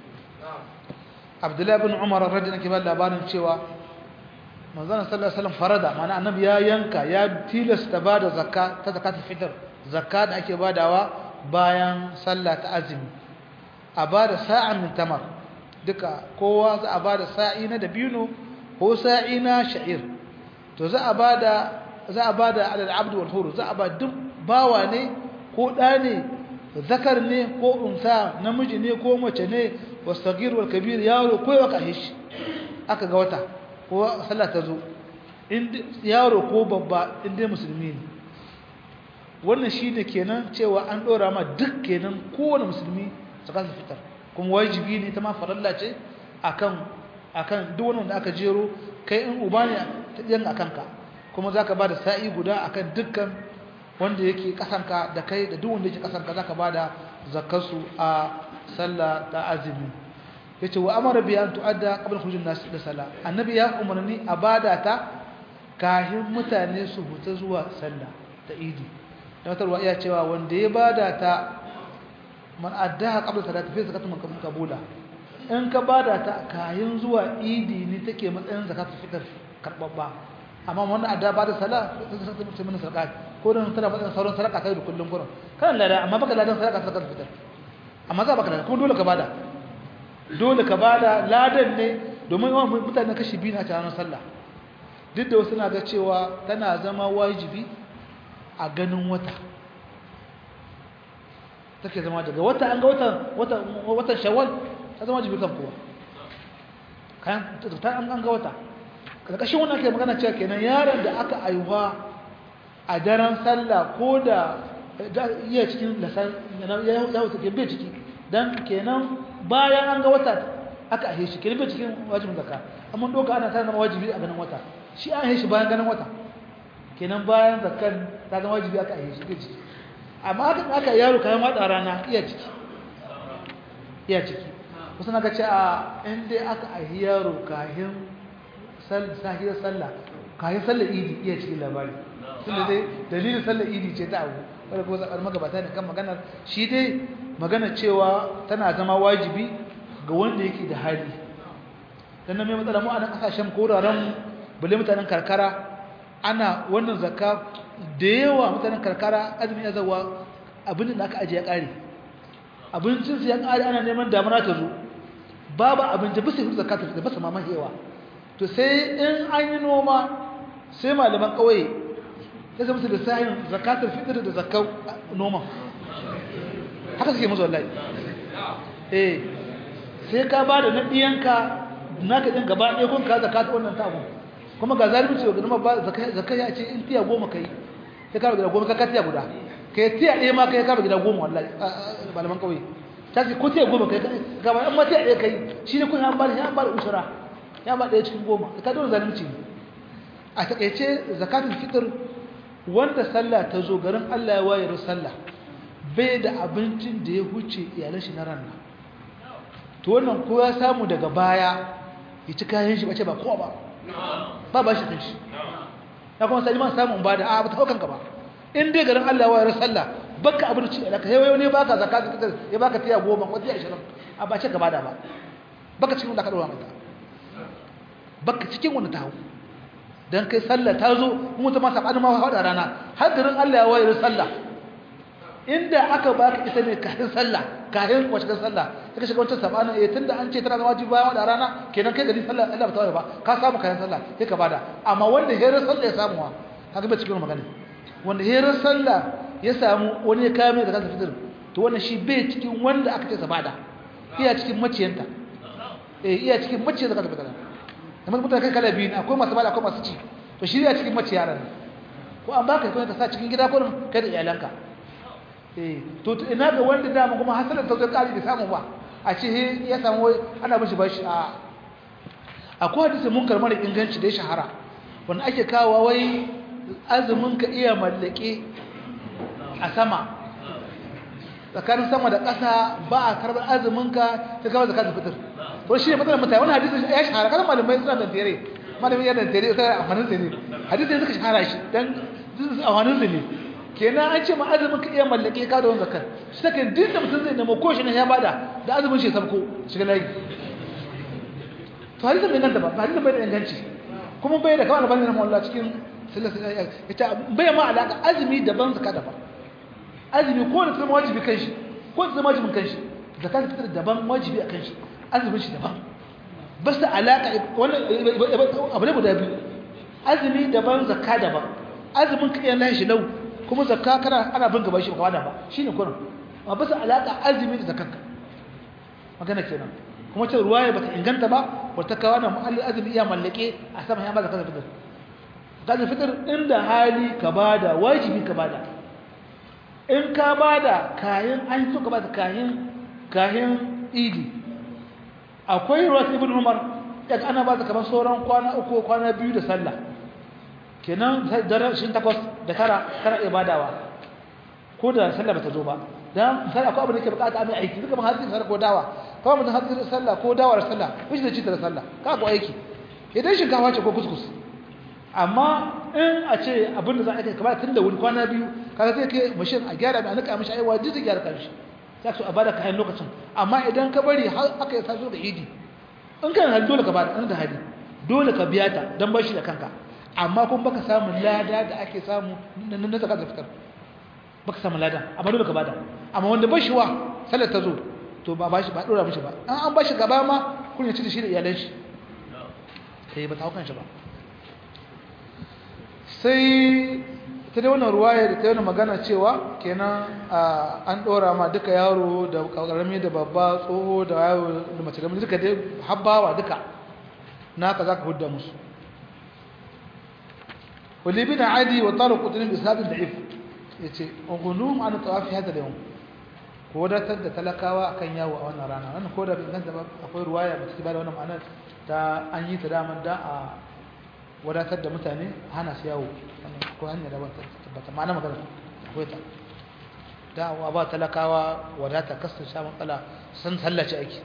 عبد الله بن عمر رضي الله عنه labarin cewa manzon sallallahu alaihi wasallam farada mana annabi ya yanka ya tilasta bada zakka ta zakatul fitr zakka da ake badawa bayan sallah ta azumi a bada sa'a min tamar duka kowa za a bada sa'i na dabino ko sa'i na sha'ir to za a bada za a bada alal abd wal hur za a ba duk bawa ne ko da ne zakar ne ko unsa namiji ne ko mace ne wasagir wal kabir yaro ko ya kahish aka ga wata ko sallah ta zo in yaro ko babba in dai musulmi ne wannan shine kenan cewa an dora ma duk kenan kowane musulmi zakatul fitar kuma wajibi ne ta ma faralla ce akan akan duk wanda aka jero kai in uba ne ta yan akan ka kuma zaka bada sa'i guda akan dukkan wanda yake kasanka da kai da duk wanda yake kasanka zaka bada zakarsu a sallah ta azumi yace wa amara bi an tuadda qabla khurujin nas da sala annabi ya umarni a bada ta kahin mutane su huta zuwa sallah ta idi dan tarwa iya cewa wanda ya bada ta man addaha qabla salati fi zakatu makabula in ka bada ta kahin zuwa idi ne take matsayin zakatu fitr karbabba amma wannan adda bada sala sai mutum mun sarka ko dan tana matsayin sauran sarka kai da kullun gurin kan lada amma baka ladan sarka zakatu fitr amma za baka ladan kuma dole ka bada dole ka bada ladan ne domin yawan mutane kashi biyu na ranar sallah duk da wasu na ga cewa tana zama wajibi a ganin wata take zama daga wata an ga watan watan shawwal ta zama wajibi kan kowa kayan ta an ga wata karkashin wannan ke magana cewa kenan yaron da aka aiwa a daren sallah ko da iya cikin lasan ya wuce ke bai ciki dan kenan bayan an ga wata aka ahe shi kenan bai cikin wajibin zakka amma doka ana sanar wajibi a ganin wata shi an ahe shi bayan ganin wata kenan bayan zakkan ta zama wajibi aka ahe shi bai ciki amma aka aka yaro kayan wada rana iya ciki iya ciki kusa na ga ce a in dai aka ahe yaro kayan sahiyar sallah kayan sallar idi iya cikin labari tunda dai dalilin sallar idi ce ta abu wadda kuma zaɓar magabata ne kan maganar shi dai magana cewa tana zama wajibi ga wanda yake da hali dan nan mai matsala mu a nan kasashen koraren bule mutanen karkara ana wannan zakka da yawa mutanen karkara azumi ya zawa abin da aka ajiye ya kare abincin su ya kare ana neman damuna ta zo babu abinci bisa yin zakka ta bisa mama hewa to sai in an yi noma sai malaman kauye ya zama su da sahin zakatul fitr da zakkar noma haka suke musu wallahi eh sai ka bada na diyanka naka din gaba ɗaya kun ka zakata wannan ta abun kuma ga zalunci ga kuma ba zakai zakai ya ce in tiya goma kai sai ka gida goma ka tiya guda kai tiya ɗaya ma kai ka gida goma wallahi malaman kauye ta ce ko tiya goma kai ga ba amma tiya ɗaya kai shi ne kun an bada ya bada usura ya ba ɗaya cikin goma ka dole zalunci a takaice zakatul fitr wanda sallah ta zo garin Allah ya wayar sallah bai da abincin da ya huce iyalan shi na ranar to wannan ko ya samu daga baya ya ci kayan shi bace ba kowa ba ba ba shi kanshi ya kuma sai man samu ba da a ba ta haukan ka ba in dai garin Allah ya wayar sallah baka abinci da ka yayo ne baka zakatu fitar ya baka tiya goma ko tiya 20 a ba ce ka bada ba baka cikin da ka dora mata baka cikin wanda ta hau dan kai sallah ta zo mu ta masa bani ma hada rana har garin Allah ya wayar sallah inda aka baka ita ne kafin sallah kafin wace sallah kika shiga wancan sabana eh tunda an ce tana da wajibi bayan da rana kenan kai gari sallah Allah ba ta ba ka samu kayan sallah sai ka bada amma wanda hera sallah ya samu haka ba cikin magana wanda hera sallah ya samu wani ya kawo mai zakatun fitr to wannan shi bai cikin wanda aka ce sa bada iya cikin maciyanta eh iya cikin maciyar zakatun fitr kamar mutane kai kala biyu ne akwai masu bada akwai masu ci to shi iya cikin maciyaran ko an baka kai ka sa cikin gida ko kai da iyalanka eh to ina ga wanda dama kuma hasalan ta zo kari da samu ba a ce ya samu ana mishi bashi a akwai hadisi munkar mara inganci da ya shahara wanda ake kawo wai azumin ka iya mallake a sama tsakanin sama da ƙasa ba a karɓar azumin ka ta kawai zakatul fitr to shi ne matsalar mutane wani hadisi ya shahara kan malamai suna da tere malamin yana da tere sai a hannun ne hadisi suka shahara shi dan a hannun ne kenan an ce ma azumin ka iya mallake ka da wani zakar shi take duk da mutum zai nemo ko shi ne ya bada da azumin shi sabko shiga layi to hadisi bai nan da ba hadisi bai da inganci kuma bai da kawai bane na mawalla cikin ita bai ma alaka azumi daban zakka daban azumi ko da zama wajibi kan shi ko da zama wajibin kan shi zakka fitar daban wajibi a kan shi azumin shi daban ba su alaka wannan abu ne guda biyu azumi daban zakka daban azumin ka iya lashi lau kuma zakka kana ana bin gaba shi ba kawada ba shine kurin ba ba su alaka azumi da zakkanka magana kenan kuma ce ruwaya bata inganta ba wata kawo na mu'allil azumi iya mallake a sama ya ba zakar fitar zakar fitar inda hali ka bada wajibi ka bada in ka bada kayan an so ka bada kayan kayan idi akwai ruwa ibn umar daga ana ba kamar sauran kwana uku kwana biyu da sallah kenan daren shi takwas da tara kana iya badawa ko da sallah bata zo ba dan sai akwai abin da ke bukata a mai aiki duka mun hatsi sallah ko dawa kawai mutum hatsi da sallah ko dawar sallah miji da ci da sallah ka ko aiki idan shinkafa ce ko kuskus amma in a ce abin da za a kai kamar tun da wuri kwana biyu kaga sai kai mashin a gyara mai a nika mishi aiwa duk gyara kanshi sai so a bada kayan lokacin amma idan ka bari har aka yi saso da idi in kan hali dole ka bada in da hali dole ka biya ta dan bashi da kanka amma kuma baka samu lada da ake samu na zakat da fitar baka samu lada amma dole ka bada amma wanda bashi wa sallar ta zo to ba bashi ba dora mishi ba an an bashi gaba ma kun ya ci da shi da iyalan shi sai ba ta hukan shi ba sai ta dai wannan ruwaya da ta yi magana cewa kenan an dora ma duka yaro da karami da babba tsoho da yaro da mace da duka dai habbawa duka naka zaka hudda musu ولابن عدي وطارق قطن بإسناد ضعيف yace ungulum an tawafi hada yau ko da tadda talakawa akan yawo a wannan rana wannan ko da bin ganta akwai ruwaya ba ta bada wannan ma'anar ta an yi ta daman da a wadatar da mutane hana su yawo ko hanya da ba ta ma'ana magana akwai ta da wa ba talakawa wadata kasar sha matsala sun tallace aiki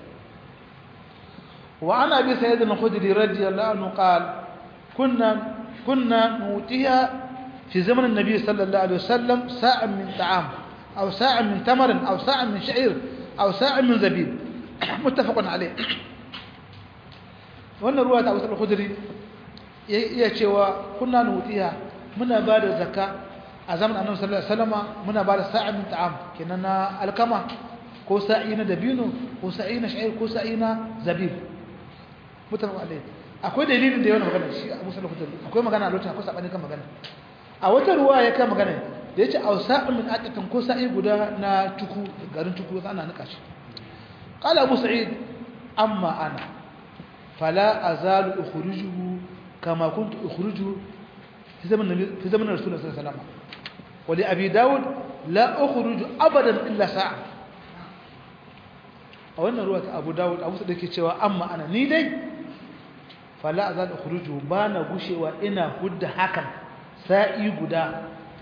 wa ana bi sayyidina khudri radiyallahu anhu qala kunna كنا نؤتيها في زمن النبي صلى الله عليه وسلم ساعة من طعام أو ساعة من تمر أو ساعة من شعير أو ساعة من زبيب متفق عليه wannan ruwa ta wasu khudri ya cewa kunna nutiya muna ba da zakka a zaman annabi sallallahu alaihi wasallam muna ba da sa'a min ta'am kenan na alkama ko sa'i na dabino ko sa'i na sha'ir ko sa'i na zabib mutafaq alaihi akwai dalilin da yawan magana shi Abu Salih Khudri akwai magana a lokacin akwai sabani kan magana a wata ruwa ya kan magana da yace awsa'un min aqatin ko sa'i guda na tuku garin tuku ana nika shi qala Abu Sa'id amma ana fala azalu ukhrijuhu kama kuntu ukhrijuhu fi zaman nabi fi zaman rasulullah sallallahu alaihi wasallam wa li abi daud la ukhruju abadan illa sa'a a wannan ruwa ta Abu Dawud Abu Sa'id yake cewa amma ana ni dai fala azal ukhruju bana gushewa ina hudda hakan sa'i guda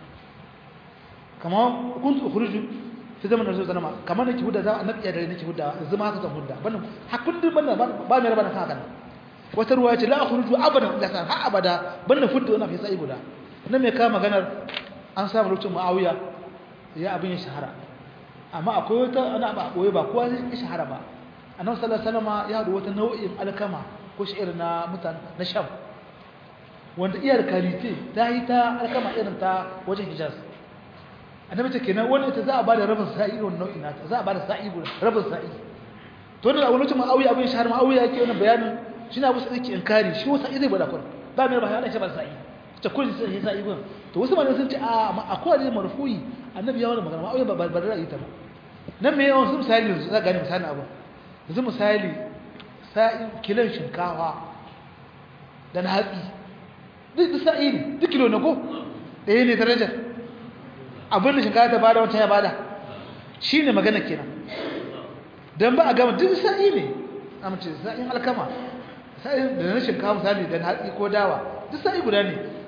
kama kuntu ukhruju fi zaman rasul sallama kama nake hudda za annabi ya dare nake hudda zama haka zan hudda ban hakun din ban ba mai rabana hakan wata ruwa ce la ukhruju abadan la san ha abada ban hudda wannan fi sa'i guda nan me ka maganar an samu lokacin muawiya ya abin ya shahara amma akwai wata ana ba koyi ba kowa ya shahara ba annabi sallallahu alaihi wasallam ya hadu wata nau'in alkama ko shi'ir na mutan na sham wanda iyar kalite ta yi ta alkama irin ta wajen hijaz annabi ce kenan wannan ita za a bada rabin sa'i wannan nau'in nata za a bada sa'i guda rabin sa'i to ne a wani lokacin ma'awiya abin shahar ma'awiya yake wannan bayanin shi na wasu yake inkari shi wasa zai bada kun ba mai ba ya shi ba sa'i ta kulli sai sa'i gun to wasu malamai sun ce a amma akwai da marfu'i annabi ya wani magana ma'awiya ba ba da ra'ayi ta ba nan me yawan su misali yanzu za gane misalin abu yanzu misali sa'in kilon shinkawa da na hatsi duk sa'i ne duk kilo na ko ɗaya ne darajar abin da shinkawa ta bada wancan ya bada shi ne magana kenan don ba a gama duk sa'i ne a mace sa'in alkama sa'in da na shinkawa misali da na hatsi ko dawa duk sa'i guda ne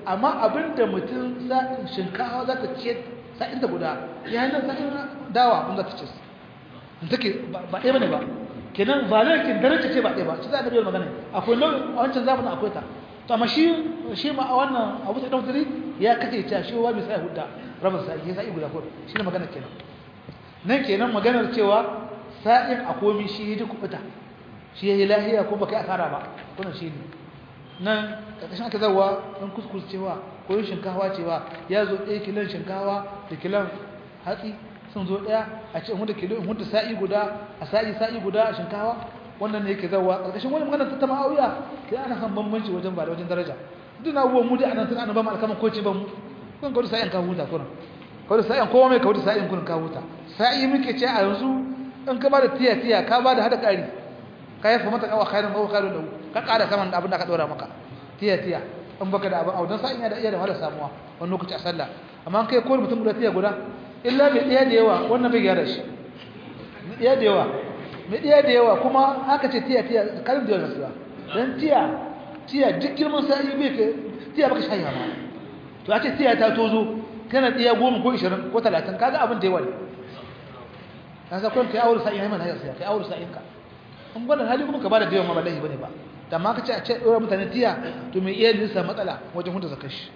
amma abinda mutum shinkawa za ta ce sa'in da guda ya yi nan sa'in dawa wanda ta ce take ba ɗaya ba ne ba kenan ba lalkin daraja ce ba ɗaya ba shi za a ɗabi magana akwai nau'in a wancan zamanin akwai ta to amma shi shi ma a wannan abu ta ɗautari ya kace ta shi wa mai sa'i hudda rabin sa'i ya sa'i guda ko shi ne magana kenan nan kenan maganar cewa sa'in a komi shi ya ji kuɓuta shi ya yi lahiya ko baka yi asara ba wannan shi ne nan ƙarƙashin aka zarwa ɗan kuskus cewa ko yin shinkawa cewa ya zo ɗaya kilon shinkawa da kilon hatsi sun zo ɗaya a ce hudu kilo hudu sa'i guda a sa'i sa'i guda a shinkawa wannan ne yake zarwa ƙarƙashin wani magana ta ma'auya ke ana kan bambanci wajen ba da wajen daraja duk na abubuwan mu da anan tun ana ba mu alkaman ko ce ba mu kun kawai sa'in ka huta kurin kawai sa'in kowa mai kawai sa'in kurin ka huta sa'i muke ce a yanzu in ka ba da tiya tiya ka ba da hada ƙari ka yafa mata kawa khairin ba khairin da ka ƙara saman abin da ka ɗora maka tiya tiya in baka da abin audan sa'in ya da iya da wahala samuwa wani lokaci a sallah amma kai kowane mutum guda tiya guda illa mai ɗaya da yawa wannan bai gyara shi mai ɗaya da yawa mai ɗaya da yawa kuma haka ce tiya tiya karin da yawa nasuwa don tiya tiya duk girman sa'i bai ka tiya baka shayi ma to a ce tiya ta tozo kana tiya goma ko ishirin ko talatin kaga abin da yawa ne na sa kwan kai aure sa'in ya mana hayar sai kai aure sa'in ka in gwada hali kuma ka bada da yawan ma ba laifi bane ba da ma ka ce a ce ɗora mutane tiya to mai iya lissa matsala wajen hunta zakar shi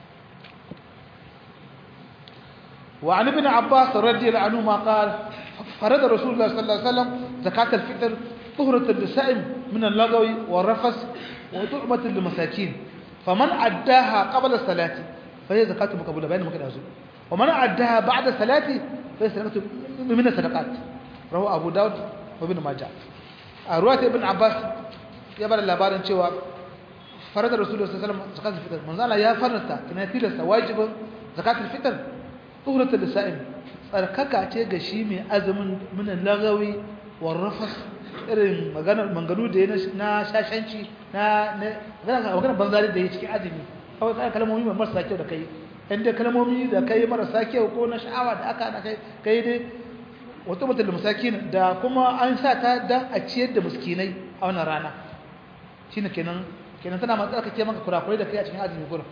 وعن ابن عباس رضي الله عنهما قال فرد رسول الله صلى الله عليه وسلم زكاة الفطر طهرة للسائم من اللغو والرفس وطعمة للمساكين فمن أداها قبل الصلاة فهي زكاة مقبولة بين مكان أزول ومن أداها بعد الصلاة فهي زكاة من الصدقات رواه أبو داود وابن ماجه رواية ابن عباس يبقى labarin cewa فرد رسول الله صلى الله عليه وسلم زكاة الفطر من زال يا فرنتا كنا تيلس واجب زكاة الفطر tsohurata da sa'in tsarkaka ce ga shi mai azumin minan lagawi warrafas irin maganu da ya na shashanci na maganar banzari da ya cikin azumi kawai tsaye kalmomi mai marasa kyau da kai inda kalmomi da kai marasa kyau ko na sha'awa da aka da kai dai wata mutum da musakin da kuma an sa ta don a ciyar da muskinai a wannan rana shi ne kenan kenan tana matsarkake maka kurakurai da kai a cikin azumi gurin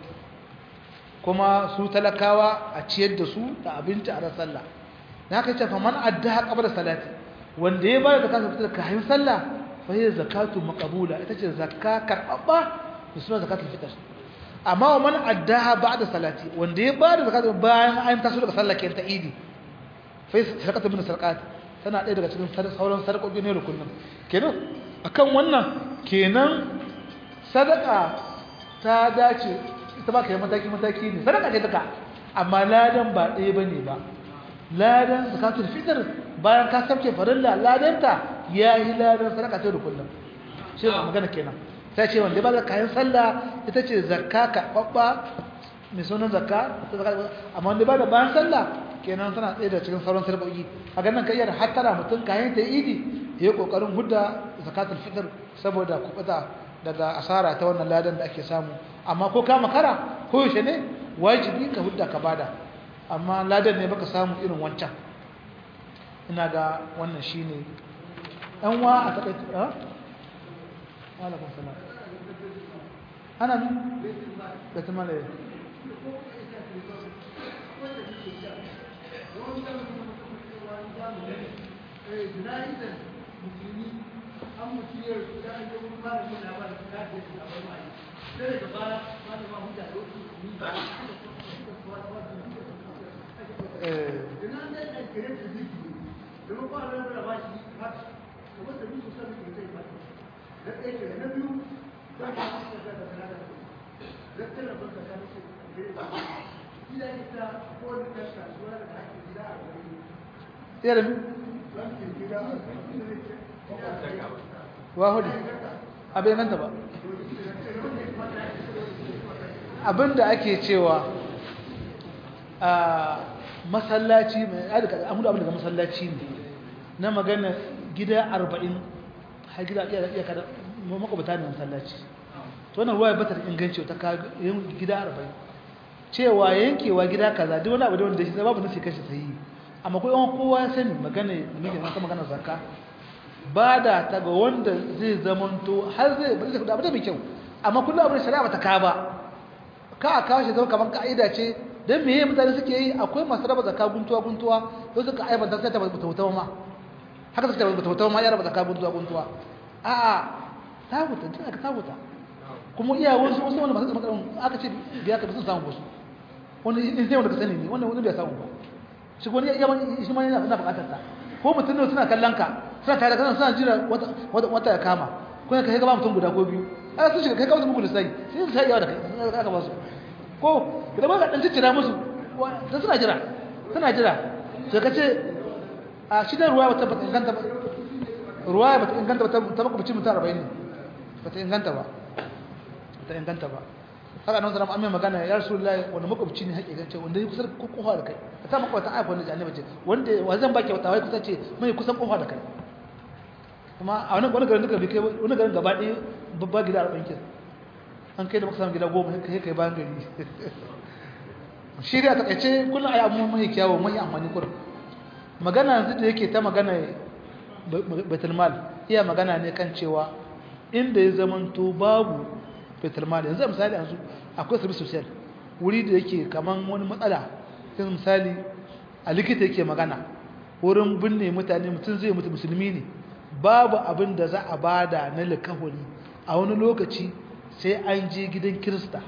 kuma su talakawa a ciyar da su da abinci a sallah na kai ce fa man adda qabla salati wanda ya bayar da zakatu fitar kayan sallah fa hiya zakatu maqbula ita ce zakka karbabba da suna zakatul fitr amma wa man addaha ba'da salati wanda ya bayar da zakatu bayan an taso daga sallah kenan ta idi fa zakatu min sarqat tana ɗaya daga cikin sauran sarƙoƙi ne rukunin kenan akan wannan kenan sadaka ta dace ita ba ka yi mataki-mataki ne sadaka ce duka amma ladan ba ɗaya ba ne ba ladan zakatul fitr bayan ka sabce farilla ladanta ya yi ladan sadaka ta da kullum shi ne magana kenan sai ce wanda ba da kayan sallah ita ce zakka karɓaɓɓa mai sunan zakka amma wanda ba da bayan sallah kenan tana tsaye da cikin sauran sarɓoƙi a ganin ka iya da hattara mutum kayan ta idi ya yi ƙoƙarin hudda zakatul fitr saboda kuɓuta daga asara ta wannan ladan da ake samu amma ko ka makara ko yaushe ne wajibi ka hudda ka bada amma ladan ne baka samu irin wancan ina ga wannan shine dan wa a takaice ha alaikum salam ana ne da tamale eh musulmi an mutu yau da an yi wani mara yana ba da ta da shi a wani mai sai daga baya wani ma hujja da wasu ni ba ina da da kire da ziki da ba ba da ba shi haka to wanda bi su san ke sai ba da ɗaya ke na biyu za ka ci da da da da tana ba ka san shi gida ne ta ko da ta kasuwa da ake gida a gari tsere mi gida a gari wahudu abin nan ba abinda ake cewa a masallaci mai adika amudu abin daga masallaci ne na magana gida arba'in har gida iya iya kada makwabta ne masallaci to wannan ruwa ya batar inganci ta yin gida arba'in cewa yankewa gida kaza duk wani abu da wanda shi babu nasi kashi sahihi amma ko yawan kowa ya sani magana da muke nan magana zakka ba da ta ga wanda zai zamanto har zai bari da abu da mai kyau amma kullum abin shari'a ba ta ka ba ka a kawo shi zama kamar ka'ida ce don meye mutane suke yi akwai masu raba zaka guntuwa guntuwa yau suka aibanta sai ta bata wuta ma haka suka bata wuta ma ya raba zaka guntuwa guntuwa a'a ta wuta tun aka ta wuta kuma iya wasu wasu wanda masu makarar aka ce biya ka sun samu wasu wani in sai wanda ka sani ne wannan wani bai samu ba shi wani ya wani shi ma yana bukatar ta ko mutum ne suna kallon ka suna tare da kana suna jira wata ya kama ko ka kai gaba mutum guda ko biyu ana sun shiga kai kawai muku lissafi sai su sai yawa da kai aka ba su ko idan ba ka dan ciccira musu sai suna jira suna jira sai ka ce a shi da ruwa bata bata inganta ba ruwa bata inganta ba ta baka bici mutum 40 ne bata inganta ba bata inganta ba haka nan zama amma magana ya rasulullahi wanda makwabci ne haƙiƙan ce wanda ya kusa kofa da kai ka sa makwabta aika wanda annabi ce wanda wa zan baki wata wai kusa ce mai kusan kofa da kai kuma a wani wani garin duka bai kai wani garin gaba ɗaya babba gida a bankin an kai da maka samu gida goma kai kai bayan gari shi da takaice kullum ayi amma mai kyawu mai amfani kullum magana yanzu da yake ta magana baitul mal iya magana ne kan cewa inda ya zamanto babu baitul mal yanzu misali yanzu akwai service social wuri da yake kaman wani matsala sai misali a likita yake magana wurin binne mutane mutum zai mutu musulmi ne babu abin da za a bada na likahuri a wani lokaci sai an je gidan kirista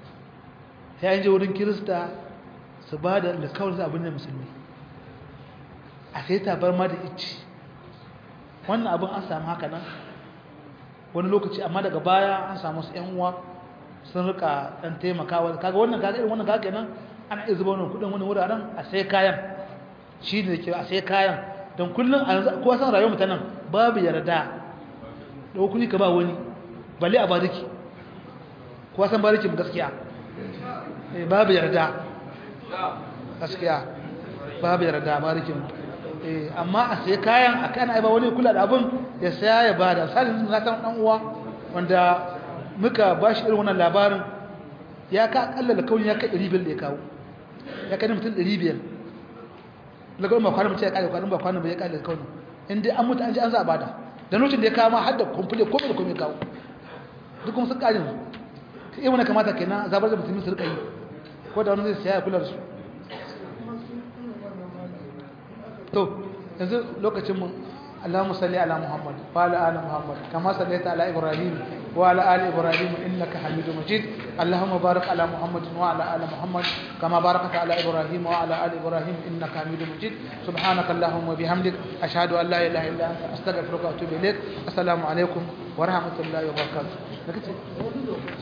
sai an je wurin kirista su ba da likahuri abin da musulmi a sai tabar ma da ici wannan abin an samu haka nan wani lokaci amma daga baya an samu su 'yan uwa sun rika dan taimakawa kaga wannan kaga irin wannan kaga kenan ana iya zuba wannan kudin wani wuraren a sai kayan shi ne ke a sai kayan don kullum a yanzu kowa san rayuwar mutanen babu yarda da kuɗi ka ba wani balle a bariki kowa san barikin gaskiya babu yarda gaskiya babu yarda barikin amma a sai kayan a kana ba wani kula da abin ya saya ya bada salin na san dan uwa wanda muka bashi irin wannan labarin ya ka akalla da kawai ya kai 500 da ya kawo ya kai mutum 500 lagar ba kwanan mutum ya kare kwanan ba kwanan bai ya kare kawai in dai an mutu an ji an za a bada da lokacin da ya kawo ma har da kumfule ko da kuma ya kawo duk kuma sun kare su ta iya wani kamata kenan zabar da musulmi su rika yi ko da wani zai siya ya kula da su to yanzu lokacin mu اللهم صل على محمد وعلى ال محمد كما صليت على ابراهيم وعلى ال ابراهيم انك حميد مجيد اللهم بارك على محمد وعلى ال محمد كما باركت على ابراهيم وعلى ال ابراهيم انك حميد مجيد سبحانك اللهم وبحمدك اشهد ان لا اله الا انت استغفرك واتوب اليك السلام عليكم ورحمه الله وبركاته